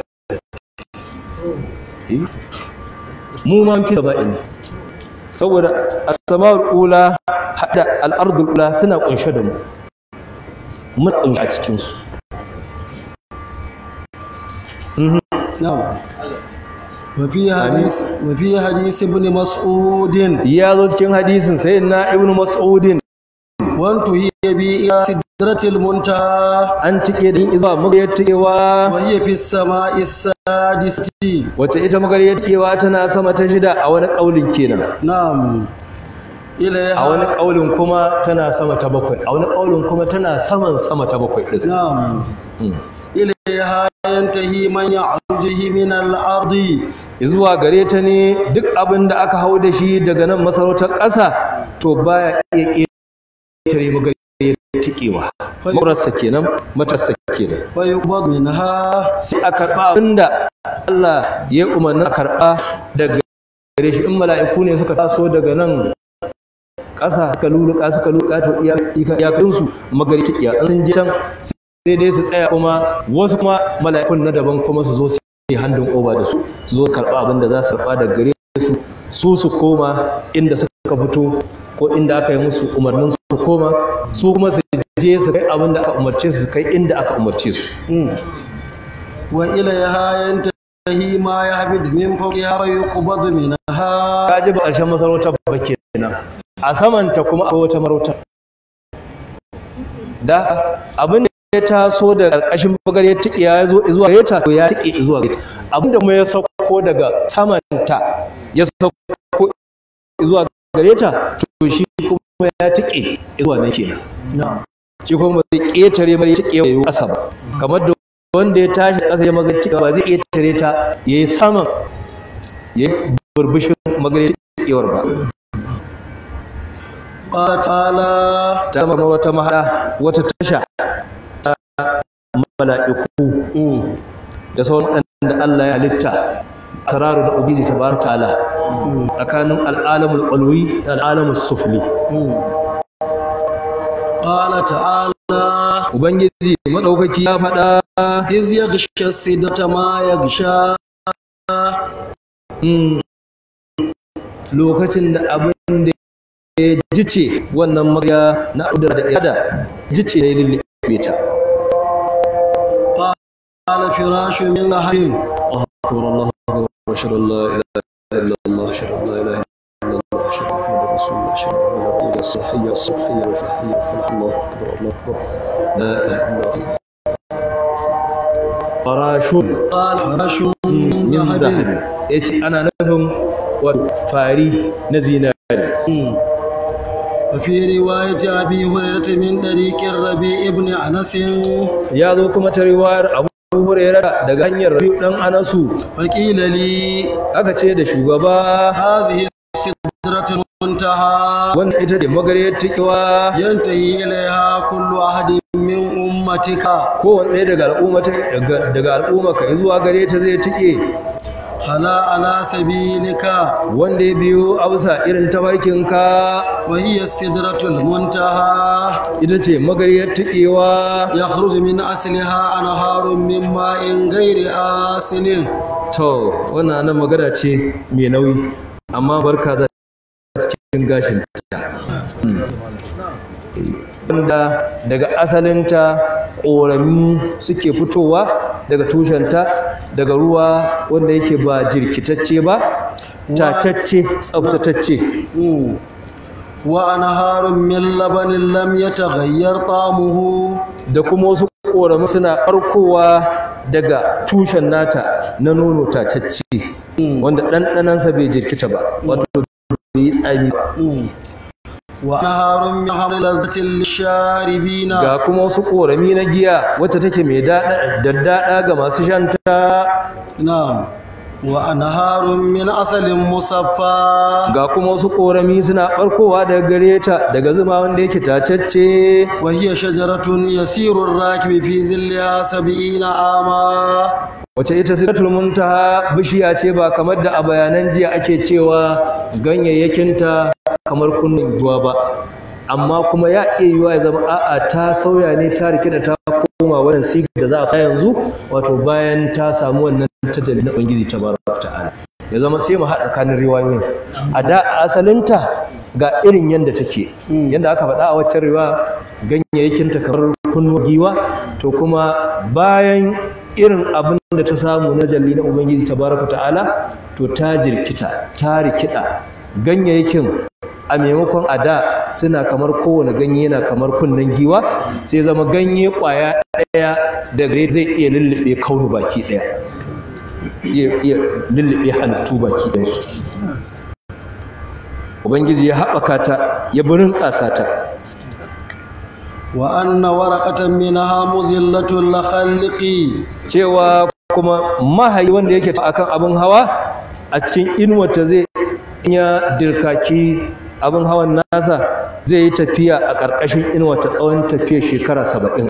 mu man fi sama'i ne saboda as-sama'ul ula hada al-ardul ula suna kunshe da mu mun kunshe a cikin su na'am وفي حديث وفي حديث ابن مسعود ya zo cikin hadisin sayyidina ibnu mas'udin وانتهي بي إلى سدرة المنتهى an cike da izuwa magariyar tikewa وهي في السماء السادسة wacce ita magariyar tikewa tana sama ta shida a wani ƙaulin kenan نعم a wani إليها ƙaulin kuma tana sama ta bakwai a wani ƙaulin kuma tana saman sama ta bakwai ɗin نعم Mm. إليها ينتهي من يعرجه من الأرض zuwa gare ta ne duk abin da aka hau da shi daga nan masarautar ƙasa to baya iya ƙetare magariyar tikewa mararsa kenan matarsa kenan ويقبض منها sai a karɓa abinda Allah ya umarni a karɓa daga gare shi in mala'iku ne suka taso daga nan ƙasa suka luluka suka luluka to iyakansu magari ta iya sun je can sai dai su tsaya kuma wasu kuma mala'ikun na daban kuma su zo su yi handin oba da su su zo karɓa abin da za su karɓa daga gare su su su koma inda suka fito ko inda aka yi musu umarnin su koma su kuma su je su kai abin da aka umarce su su kai inda aka umarce su وإليها ينتهي ما يهبط من فوقها ويقبض منها ka ji ba ƙarshen masarautar ba kenan a samanta kuma akwai wata marauta da abin da ya taso da ƙarƙashin bagare ya tike ya zo zuwa gare ta to ya tike zuwa gare ta abin da kuma ya sauko daga samanta ya sauko zuwa gare ta to shi kuma ya tike zuwa nan kenan shi kuma zai ƙetare mai tike ya yi ƙasa ba kamar da wanda ya tashi ƙasa ya magana tike ba zai ƙetare ta ya yi saman ya yi burbushin magana tikewar ba قال تعالى ta zama wata mahada wata tasha ta mala'iku da sauran waɗanda Allah ya halitta tararu da ubiji tabaraka ta'ala tsakanin al'alamul qalwi da al'alamul sufli قال تعالى ubangiji madaukaki ya faɗa إذ يغشى السدرة ما يغشى mm, lokacin da abin da ya jice wannan magya na udura da yada jice ya lullube ta قال فراش من لحم أكبر الله أكبر أشهد أن لا إله إلا الله أشهد أن لا إله إلا الله أشهد أن محمدا رسول الله أشهد أن محمدا الصحية الصحية والفحية والفلاح الله أكبر الله أكبر لا إله إلا الله فراش قال فراش من من ذهب ذهب إيش أنا نفهم وفاري نزينا وفي رواية أبي هريرة من طريق الربيع بن أنس ya zo kuma ta riwayar Abu Hurairah daga hanyar Rabi'u dan Anasu فقيل لي aka ce da shugaba هذه سدرة المنتهى wannan ita ce magariyar tikewa ينتهي إليها كل أحد من أمتك kowanne daga al'umma daga daga al'umma ka zuwa gare ta zai tike خلا على سبيلك wanda ya biyo abusa irin tabarkinka وهي السدرة المنتهى ita ce magariyar tikewa يخرج من أصلها أنهار من ماء غير آسن to wannan nan magana ce mai nauyi amma barka za cikin gashin ta wanda daga asalinta ƙorami suke fitowa daga tushenta daga ruwa wanda yake ba jirkitacce ba tatacce tsaftatacce مم. وأنهار من لبن لم يتغير طعمه da kuma wasu ƙorami suna ɓarkowa daga tushen nata na nono tatacce wanda ɗanɗanansa bai jirkita ba wato bai yi tsami ba مم. وأنهار من حمل لذة للشاربين ga kuma wasu ƙorami na giya wacce take mai daɗaɗa ga masu shanta نعم وأنهار من أصل مصفى ga kuma wasu ƙorami suna ɓarkowa daga gare ta daga zuma wanda yake tacacce وهي شجرة يسير الراكب في ظلها سبعين عاما wacce ita sidratul muntaha bishiya ce ba kamar da a bayanan jiya ake cewa ganyayyakinta kamar kunnin juwa ba amma kuma ya iya yiwa ya zama a'a ta sauya ne ta rike da ta koma wannan sigar da za a yanzu wato bayan ta samu wannan tajalli na ubangiji tabaraka ta'ala ya zama sai mu haɗa tsakanin riwayoyin a da asalinta ga irin yadda take yadda aka faɗa a waccan riwa ganyayyakinta kamar kunnuwa giwa to kuma bayan irin abin da ta samu na jalli na ubangiji tabaraka ta'ala to ta jirkita ta rikida ganyayyakin a maimakon a da suna kamar kowane ganye yana kamar kunnen giwa sai zama ganye kwaya ɗaya da gare zai iya lullube kaunu baki ɗaya iya iya lullube halittu baki ɗayansu ubangiji ya haɓaka ta ya birin ƙasa ta وأن ورقة منها مزلة لخلق cewa kuma mahayi wanda yake akan abin hawa a cikin inuwata zai ya dirkaki abin hawan nasa zai yi tafiya a ƙarƙashin inuwata tsawon tafiya shekara saba'in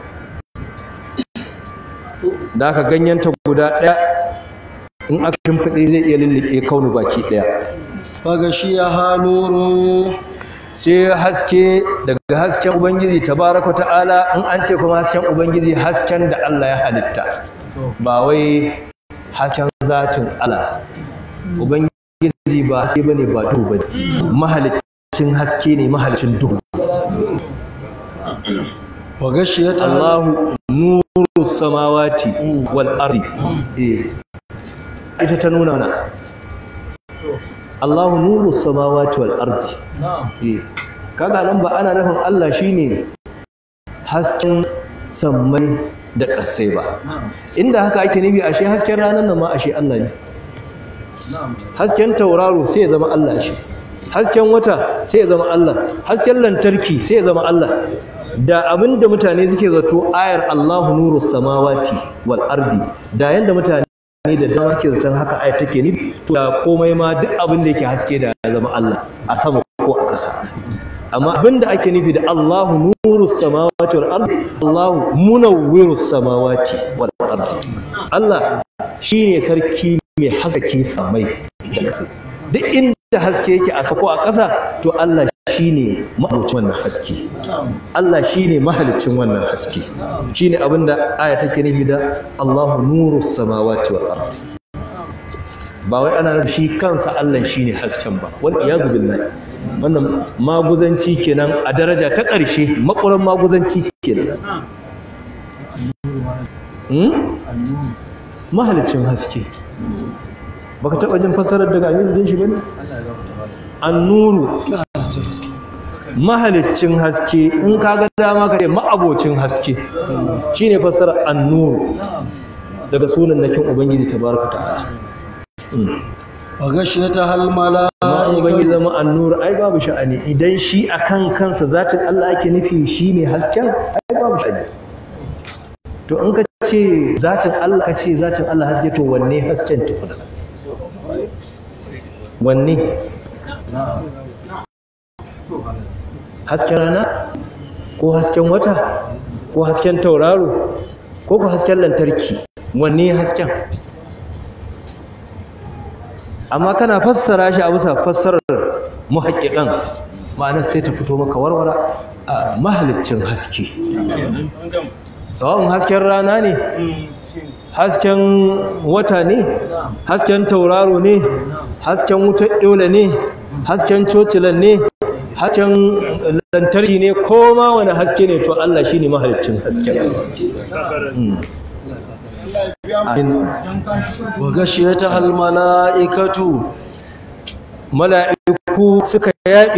da aka ganyenta guda ɗaya in aka shimfiɗe zai iya lullube kaunu baki ɗaya فغشيها نور sai haske daga hasken ubangiji tabaraka ta'ala in an ce kuma hasken ubangiji hasken da Allah ya halitta ba wai hasken zatin Allah ubangiji ba haske bane ba duhu bane mahalicin haske ne mahalicin duhu وغشيتها Allahu nuru samawati wal ardi eh ita ta nuna na Allahu nuru samawati wal ardi eh kaga nan ba ana nufin Allah shine hasken sammai da ƙasai ba inda haka ake nufi ashe hasken ranar nan ma ashe Allah ne hasken tauraro sai ya zama Allah shi hasken wata sai ya zama Allah hasken lantarki sai ya zama Allah da abinda mutane suke zato ayar Allahu nuru samawati wal ardi da yanda mutane da dama suke zaton haka ayar take nufi to da komai ma duk abin da yake haske da ya zama Allah a sama ko a ƙasa amma abinda ake nufi da Allahu nuru samawati wal ardi Allahu munawwiru samawati wal ardi Allah shine sarki mai haske samai da ƙasa duk inda haske yake a sako a ƙasa to Allah shine mahalicin wannan haske Allah shine mahalicin wannan haske shine abinda aya take nufi da Allahu nuru samawati wal ardi ba wai ana nufin shi kansa Allah shine hasken ba wal iyazu billahi wannan maguzanci kenan a daraja ta ƙarshe makuran maguzanci kenan mahalicin haske baka taɓa jin fassarar daga aminu jin shi bane annuru mahalicin haske in ka ga dama ka ce ma'abocin haske shine fassarar annuru daga sunan nakin ubangiji tabaraka ta'ala wa gashiyata hal mala'ika ubangiji zama annur ai babu sha'ani idan shi akan kansa zatin Allah ake nufi shine hasken ai babu sha'ani to in ka ce zatin Allah ka ce zatin Allah haske to wanne hasken tukuna wanne hasken rana ko hasken wata ko hasken tauraro ko ko hasken lantarki wanne hasken amma kana fassara shi a bisa fassarar muhaƙiƙan ma'ana sai ta fito maka warwara a mahaliccin haske tsawon hasken rana ne hasken wata ne hasken tauraro ne hasken wutar ɗaula ne hasken cocilan ne hasken lantarki ne ko ma wani haske ne to Allah shi ne mahaliccin hasken wa gashiyata hal mala'ikatu mala'iku suka yaɓe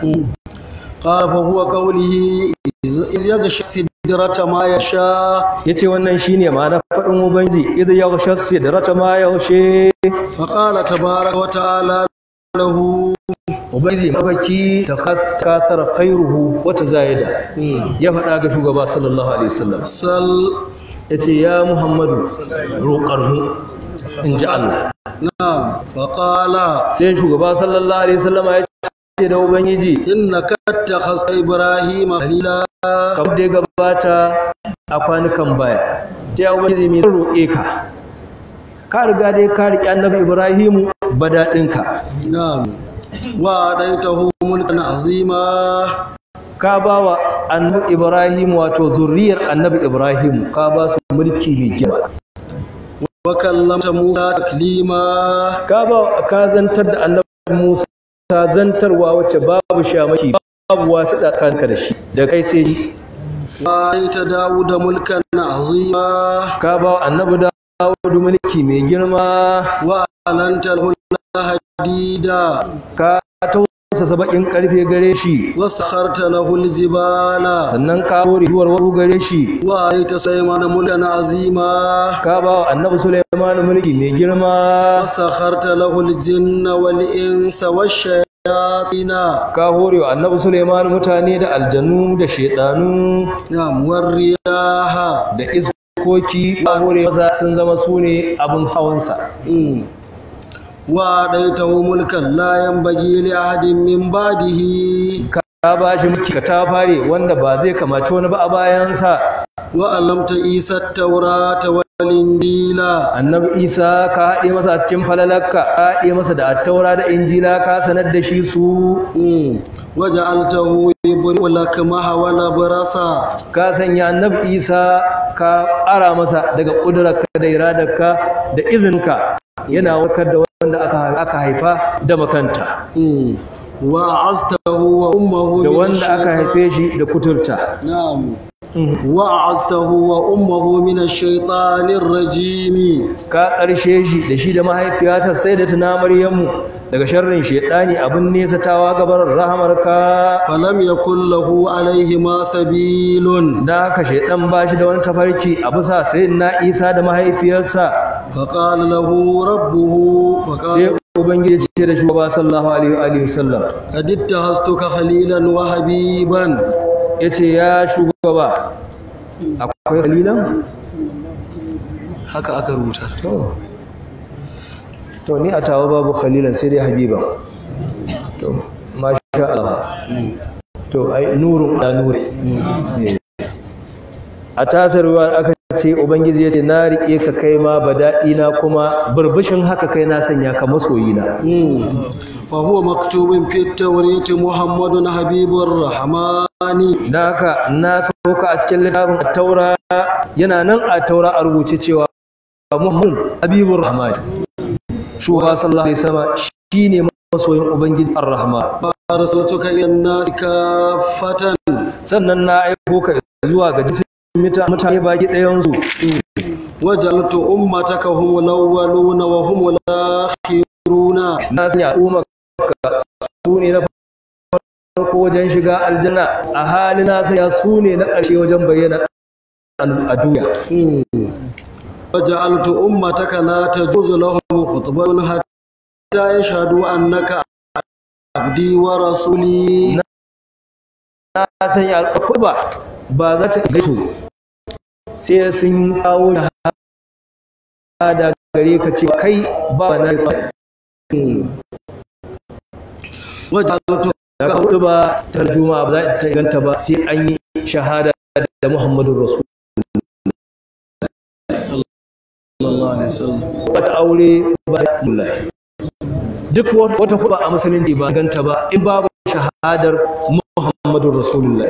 qala fa huwa qawlihi iz yaghshi sidrata ma yasha yace wannan shine ma'ana faɗin ubangi idh yaghsha sidrata ma yaghshi fa qala tabaraka wa ta'ala lahu ubangi mafaki ta katar khairuhu wata zayida ya faɗa ga shugaba sallallahu alaihi wasallam sal yace ya muhammadu roƙar mu in ji Allah na'am fa qala sai shugaba sallallahu alaihi wasallam ya ce da ubangiji innaka takhasa ibrahima khalila kamar da ya gabata a kwanukan baya sai ubangiji mai roƙe ka ka riga dai ka riƙe annabi ibrahimu badaɗinka na'am wa adaitahu mulkan azima ka ba wa annabi ibrahim wato zurriyar annabi ibrahim ka ba su mulki mai girma wa kallamta musa taklima ka ba ka zantar da annabi musa zantarwa wacce babu shamaki babu wasu tsakaninka da shi da kai sai shi wa adaita dawuda mulkan azima ka ba wa annabi dawudu mulki mai girma wa alanta lahu hadida ka tausa saba'in karfe gare shi wa sakharta lahu aljibala sannan ka hore duwar waru gare shi wa adaita sulaymana mulkan azima ka ba wa annabi Sulaiman mulki mai girma wa sakharta lahu aljinna wal insa washayatina ka hore wa annabi Sulaiman mutane da aljanu da shedanu na'am wariyaha da iskoki ka hore maza sun zama su ne abin hawansa Mm. wa adaitahu mulkan la yanbaghi li ahadin min ba'dihi ka ba shi mulki ka ta fare wanda ba zai kamaci wani ba a bayansa wa allamta isa at-taurata wal injila annabi isa ka haɗe masa a cikin falalarka ka haɗe masa da attaura da injila ka sanar da shi su Mm. wa ja'altahu yubri'u lakmaha wa labrasa ka sanya annabi isa ka ƙara masa daga ƙudurarka da iradarka da izinka yana warkar da wanda aka aka haifa da makanta Mm. wa aztahu wa ummuhu da min wanda aka ash-shaytan. haife shi da kuturta na'am وأعزته وأمه من الشيطان الرجيم ka tsarshe shi da shi da mahaifiyata sai da tuna maryamu daga sharrin shedani abin nesatawa gabar rahamarka فلم يكن له عليهما سبيل da haka shedan ba shi da wani tafarki a bisa sai na isa da mahaifiyarsa فقال له ربه sai فقال ubangiji ce da shugaba sallallahu alaihi wa alihi wasallam قد اتخذتك خليلا وحبيبا yace ya shugaba akwai kalilan haka aka rubuta to to ni a tawa babu khalilan sai dai habiba to masha Allah to ai nurun da nuri a tasarwa aka ce ubangiji ya ce na riƙe ka kai ma badaɗi na kuma burbushin haka kai na sanya ka masoyina فهو مكتوب في التوراة محمد حبيب الرحمن da haka na sauka a cikin littafin taura yana nan a taura a rubuce cewa muhammad habibur rahman shugaba sallallahu alaihi wasallam shine masoyin ubangiji ar-rahman أرسلتك إلى الناس كافة sannan na aiko ka zuwa ga jisin mita- mutane baki ɗayan su وجعلت أمتك هم الأولون وهم الآخرون na sanya al'ummar ka su ne na farko wajen shiga aljanna a halin na sanya su ne na ƙarshe wajen bayyana a duniya وجعلت أمتك لا تجوز لهم خطبة حتى يشهدوا أنك عبدي ورسولي na sanya al'umma ba za ta gaisu sai sun kawo da da gare ka ce kai ba na ba وجعلت da hudu ba tarjuma ba za ta inganta ba sai an yi shahada da Muhammadun Rasul صلى الله عليه وسلم wata aure ba ta mullahi duk wata kuma a musulunci ba ganta ba in babu shahadar Muhammadun Rasulullah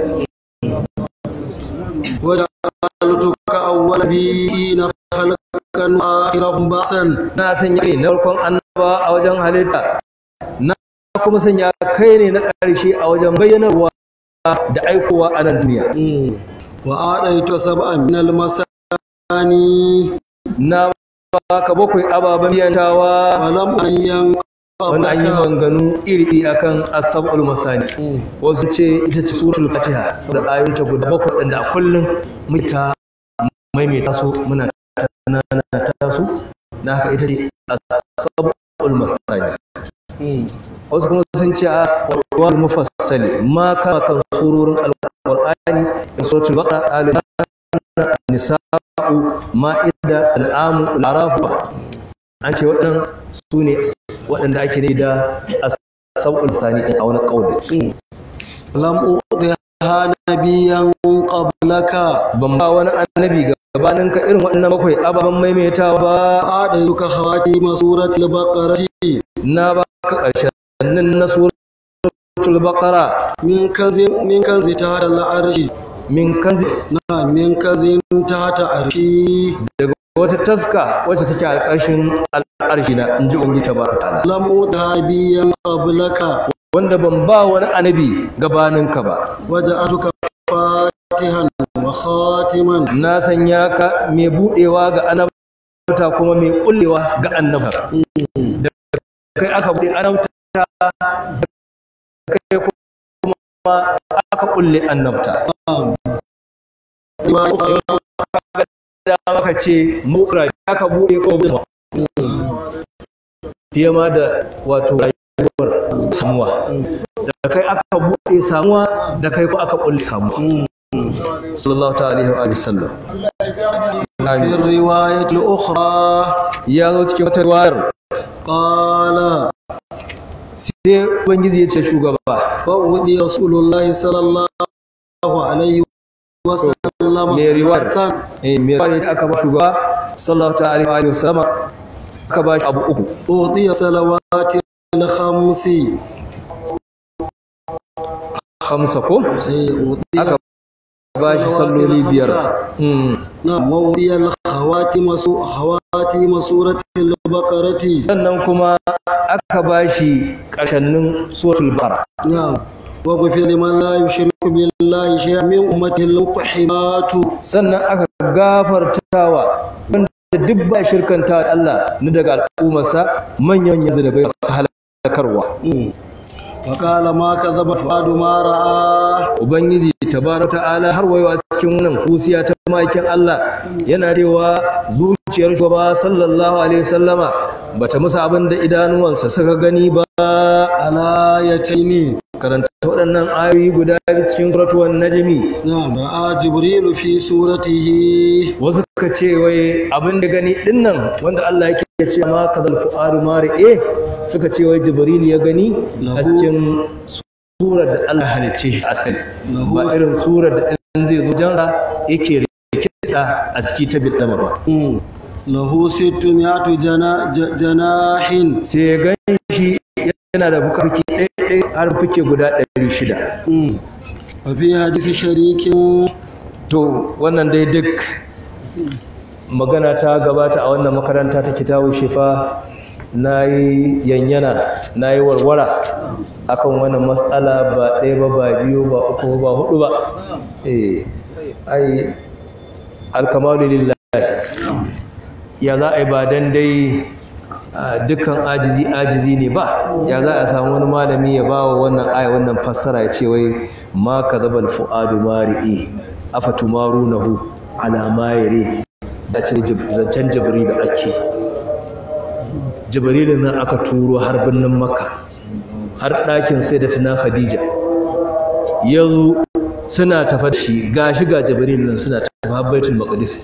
وجعلتك أول نبيين خلقا وآخرهم بأسا na sanya ne na farkon annaba a wajen halitta na kuma sanya kai ne na ƙarshe a wajen bayyanarwa da aikowa a nan duniya وآتيت سبعا من المثاني na baka bakwai ababen biyantawa ولم أن wanda an yi قبلك manganu iri akan asabul masani wasu ce ita ce suratul fatiha saboda ayoyinta guda bakwai waɗanda a kullum muke ta maimaita su muna ta su na haka ita ce asabul masani wasu kuma sun ce a wal mufassali ma kama kan surorin alqur'ani in suratul baqara al nisa'u ma'ida al'amu al'arafu an ce waɗannan su ne waɗanda ake ne da asabul sani a wani ƙaunin لم أعطها نبيا قبلك ban ba wani annabi gabanin ka irin waɗannan bakwai ababen maimaitawa ba أعطيتك خواتيم سورة البقرة na ba ka ƙarshen na suratul baqara من كنز من كنز تحت العرش min kanzi نعم من كنز تحت عرشي daga wata taska wacce take a ƙarshen al'arshi na in ji ungi tabaraka ta'ala لم أعطها نبيا قبلك wanda ban ba wani annabi gabanin ka ba وجعلتك فاتحا وخاتما na sanya ka mai budewa ga annabta kuma mai kullewa ga annabta da kai aka bude annabta da kai kuma aka kulle annabta da maka ce mura aka bude ko bude fiye ma da wato rayuwar samuwa da kai aka bude samuwa da kai ko aka kulle samuwa sallallahu ta'ala alaihi wa sallam في amin الرواية الأخرى ya zo cikin wata riwayar قال sai ubangiji ya ce shugaba فأودي رسول الله صلى الله عليه وسلم mai riwayar ثلاثا eh mai riwayar da aka ba shugaba sallallahu ta'ala alaihi wa sallam aka ba shi abu uku أعطي صلوات الخمس khamsa ko سيؤتي aka ba shi salloli biyar Hmm. نعم وأعطي الخواتم سو- خواتيم سورة البقرة sannan kuma aka ba shi ƙarshennin suratul baqara نعم وغفر لمن لا يشرك بالله شيئا من أمة المقحمات sannan aka gafartawa wanda duk ba shirkanta Allah na daga al'ummarsa manyan yanzu da bai su halakarwa وقال ما كذب فؤاد ما رأى ubangiji tabaraka ta'ala har wayo a cikin wannan kusiya ta makin Allah yana cewa zuciyar shugaba sallallahu alaihi wasallama bata musa abin da idanuwansa suka gani ba على يتين karanta waɗannan ayoyi guda biyu cikin suratul najmi نعم رأى جبريل في صورته wasu ka ce wai abin da gani dinnan wanda Allah yake ce ma kadal fu'aru mari'e suka ce wai jibril ya gani a Lahu- cikin surar da Allah halicce shi asali Lahu- ba irin surar da in zai zo jansa yake rikida a ciki ta bidama ba مم. له ستمائة جنا ج- جناح sai ya gan shi yana da fukarki ɗaya ɗaya har fuke guda ɗari shida مم. وفي حديث شريك to wannan dai duk magana ta gabata a wannan makaranta ta kitabu shifa na yi yanyana na yi warwara akan wannan matsala ba ɗaya ba ba biyu ba uku ba hudu ba eh ai alkamalu lillahi ya za a yi ba dan dai ah, dukkan ajizi ajizi ne ba ya za a samu wani malami ya ba wa wannan aya wannan fassara ya ce wai ma kadhabal fuadu mari'i afatumarunahu ala ma yari da ce jib- zancen jibril da ake jibrilin nan aka turo har birnin makka har ɗakin sai da tuna khadija ya zo suna tafa da shi ga shi ga jibril nan suna tafa har baitul maqdis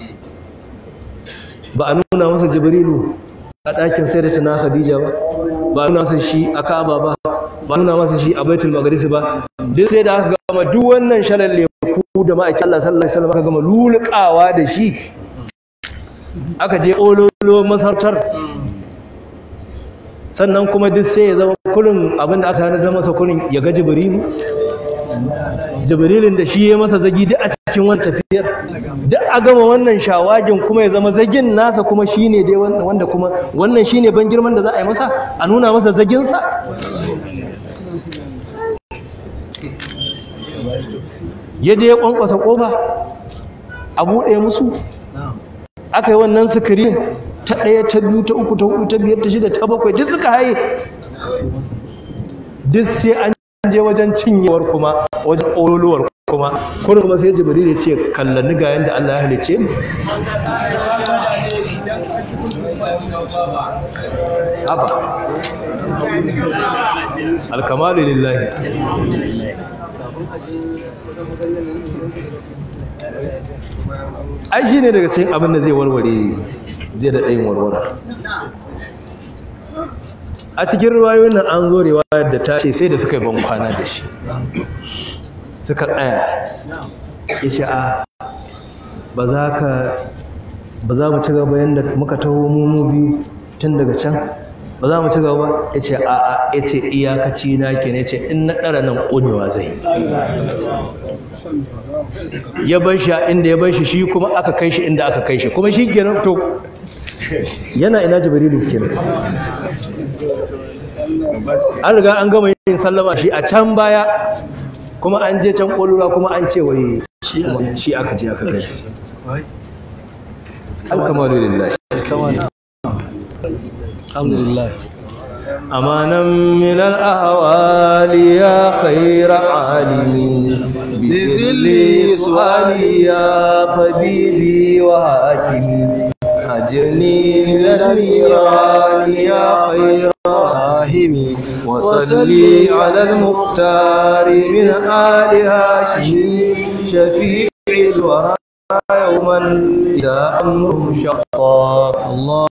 ba a nuna masa jibrilu a ɗakin sai da tuna khadija ba ba a nuna masa shi a ka'aba ba ba a nuna masa shi a baitul maqdis ba duk sai da aka gama duk wannan shalalle ku da ma'aikin Allah sallallahu alaihi wasallam aka gama lulukawa da shi aka je ololo masarautar sannan kuma duk sai ya zama kurin abin da aka tanadar masa kurin ya ga jibrilu jibrilin da shi ya masa zagi duk a cikin wani tafiyar duk a gama wannan shawagin kuma ya zama zagin nasa kuma shine dai wanda wanda kuma wannan shine ban girman da za a yi masa a nuna masa zaginsa ya je ya kwankwasa kofa a buɗe musu aka yi wannan sikirin ta ɗaya ta biyu ta uku ta hudu ta biyar ta shida ta bakwai duk suka haye duk sai an je wajen cinyewar kuma wajen ƙololuwar kuma kuma kuma sai jibril ya ce kallanni ga yanda Allah ya halice mu haba alkamalu lillahi ai shi ne daga cikin abin da zai warware zai da ɗayin warware a cikin ruwayoyin nan an zo riwayar da ta ce sai da suka yi ban kwana da shi suka tsaya ya ce a ba za ka ba za mu ci gaba yadda muka taho mu mu biyu tun daga can ba za mu ci gaba ya ce a a ya ce iyakaci na ke ne ce in na ɗara nan ƙunewa zai ya bar shi a inda ya bar shi shi kuma aka kai shi inda aka kai shi kuma shi kenan to yana ina jibrilu kenan an riga an gama yin sallama shi a can baya kuma an je can ƙolura kuma an ce wai shi aka je aka kai shi alkamalu lillahi alhamdulillah أمانا من الأهوال يا خير عالم بذل سؤالي يا طبيبي وحاكمي أجرني من النيران يا خير rahimi وصلي على المختار من آل هاشم شفيع الورى يوما إذا أمرهم شقا Allah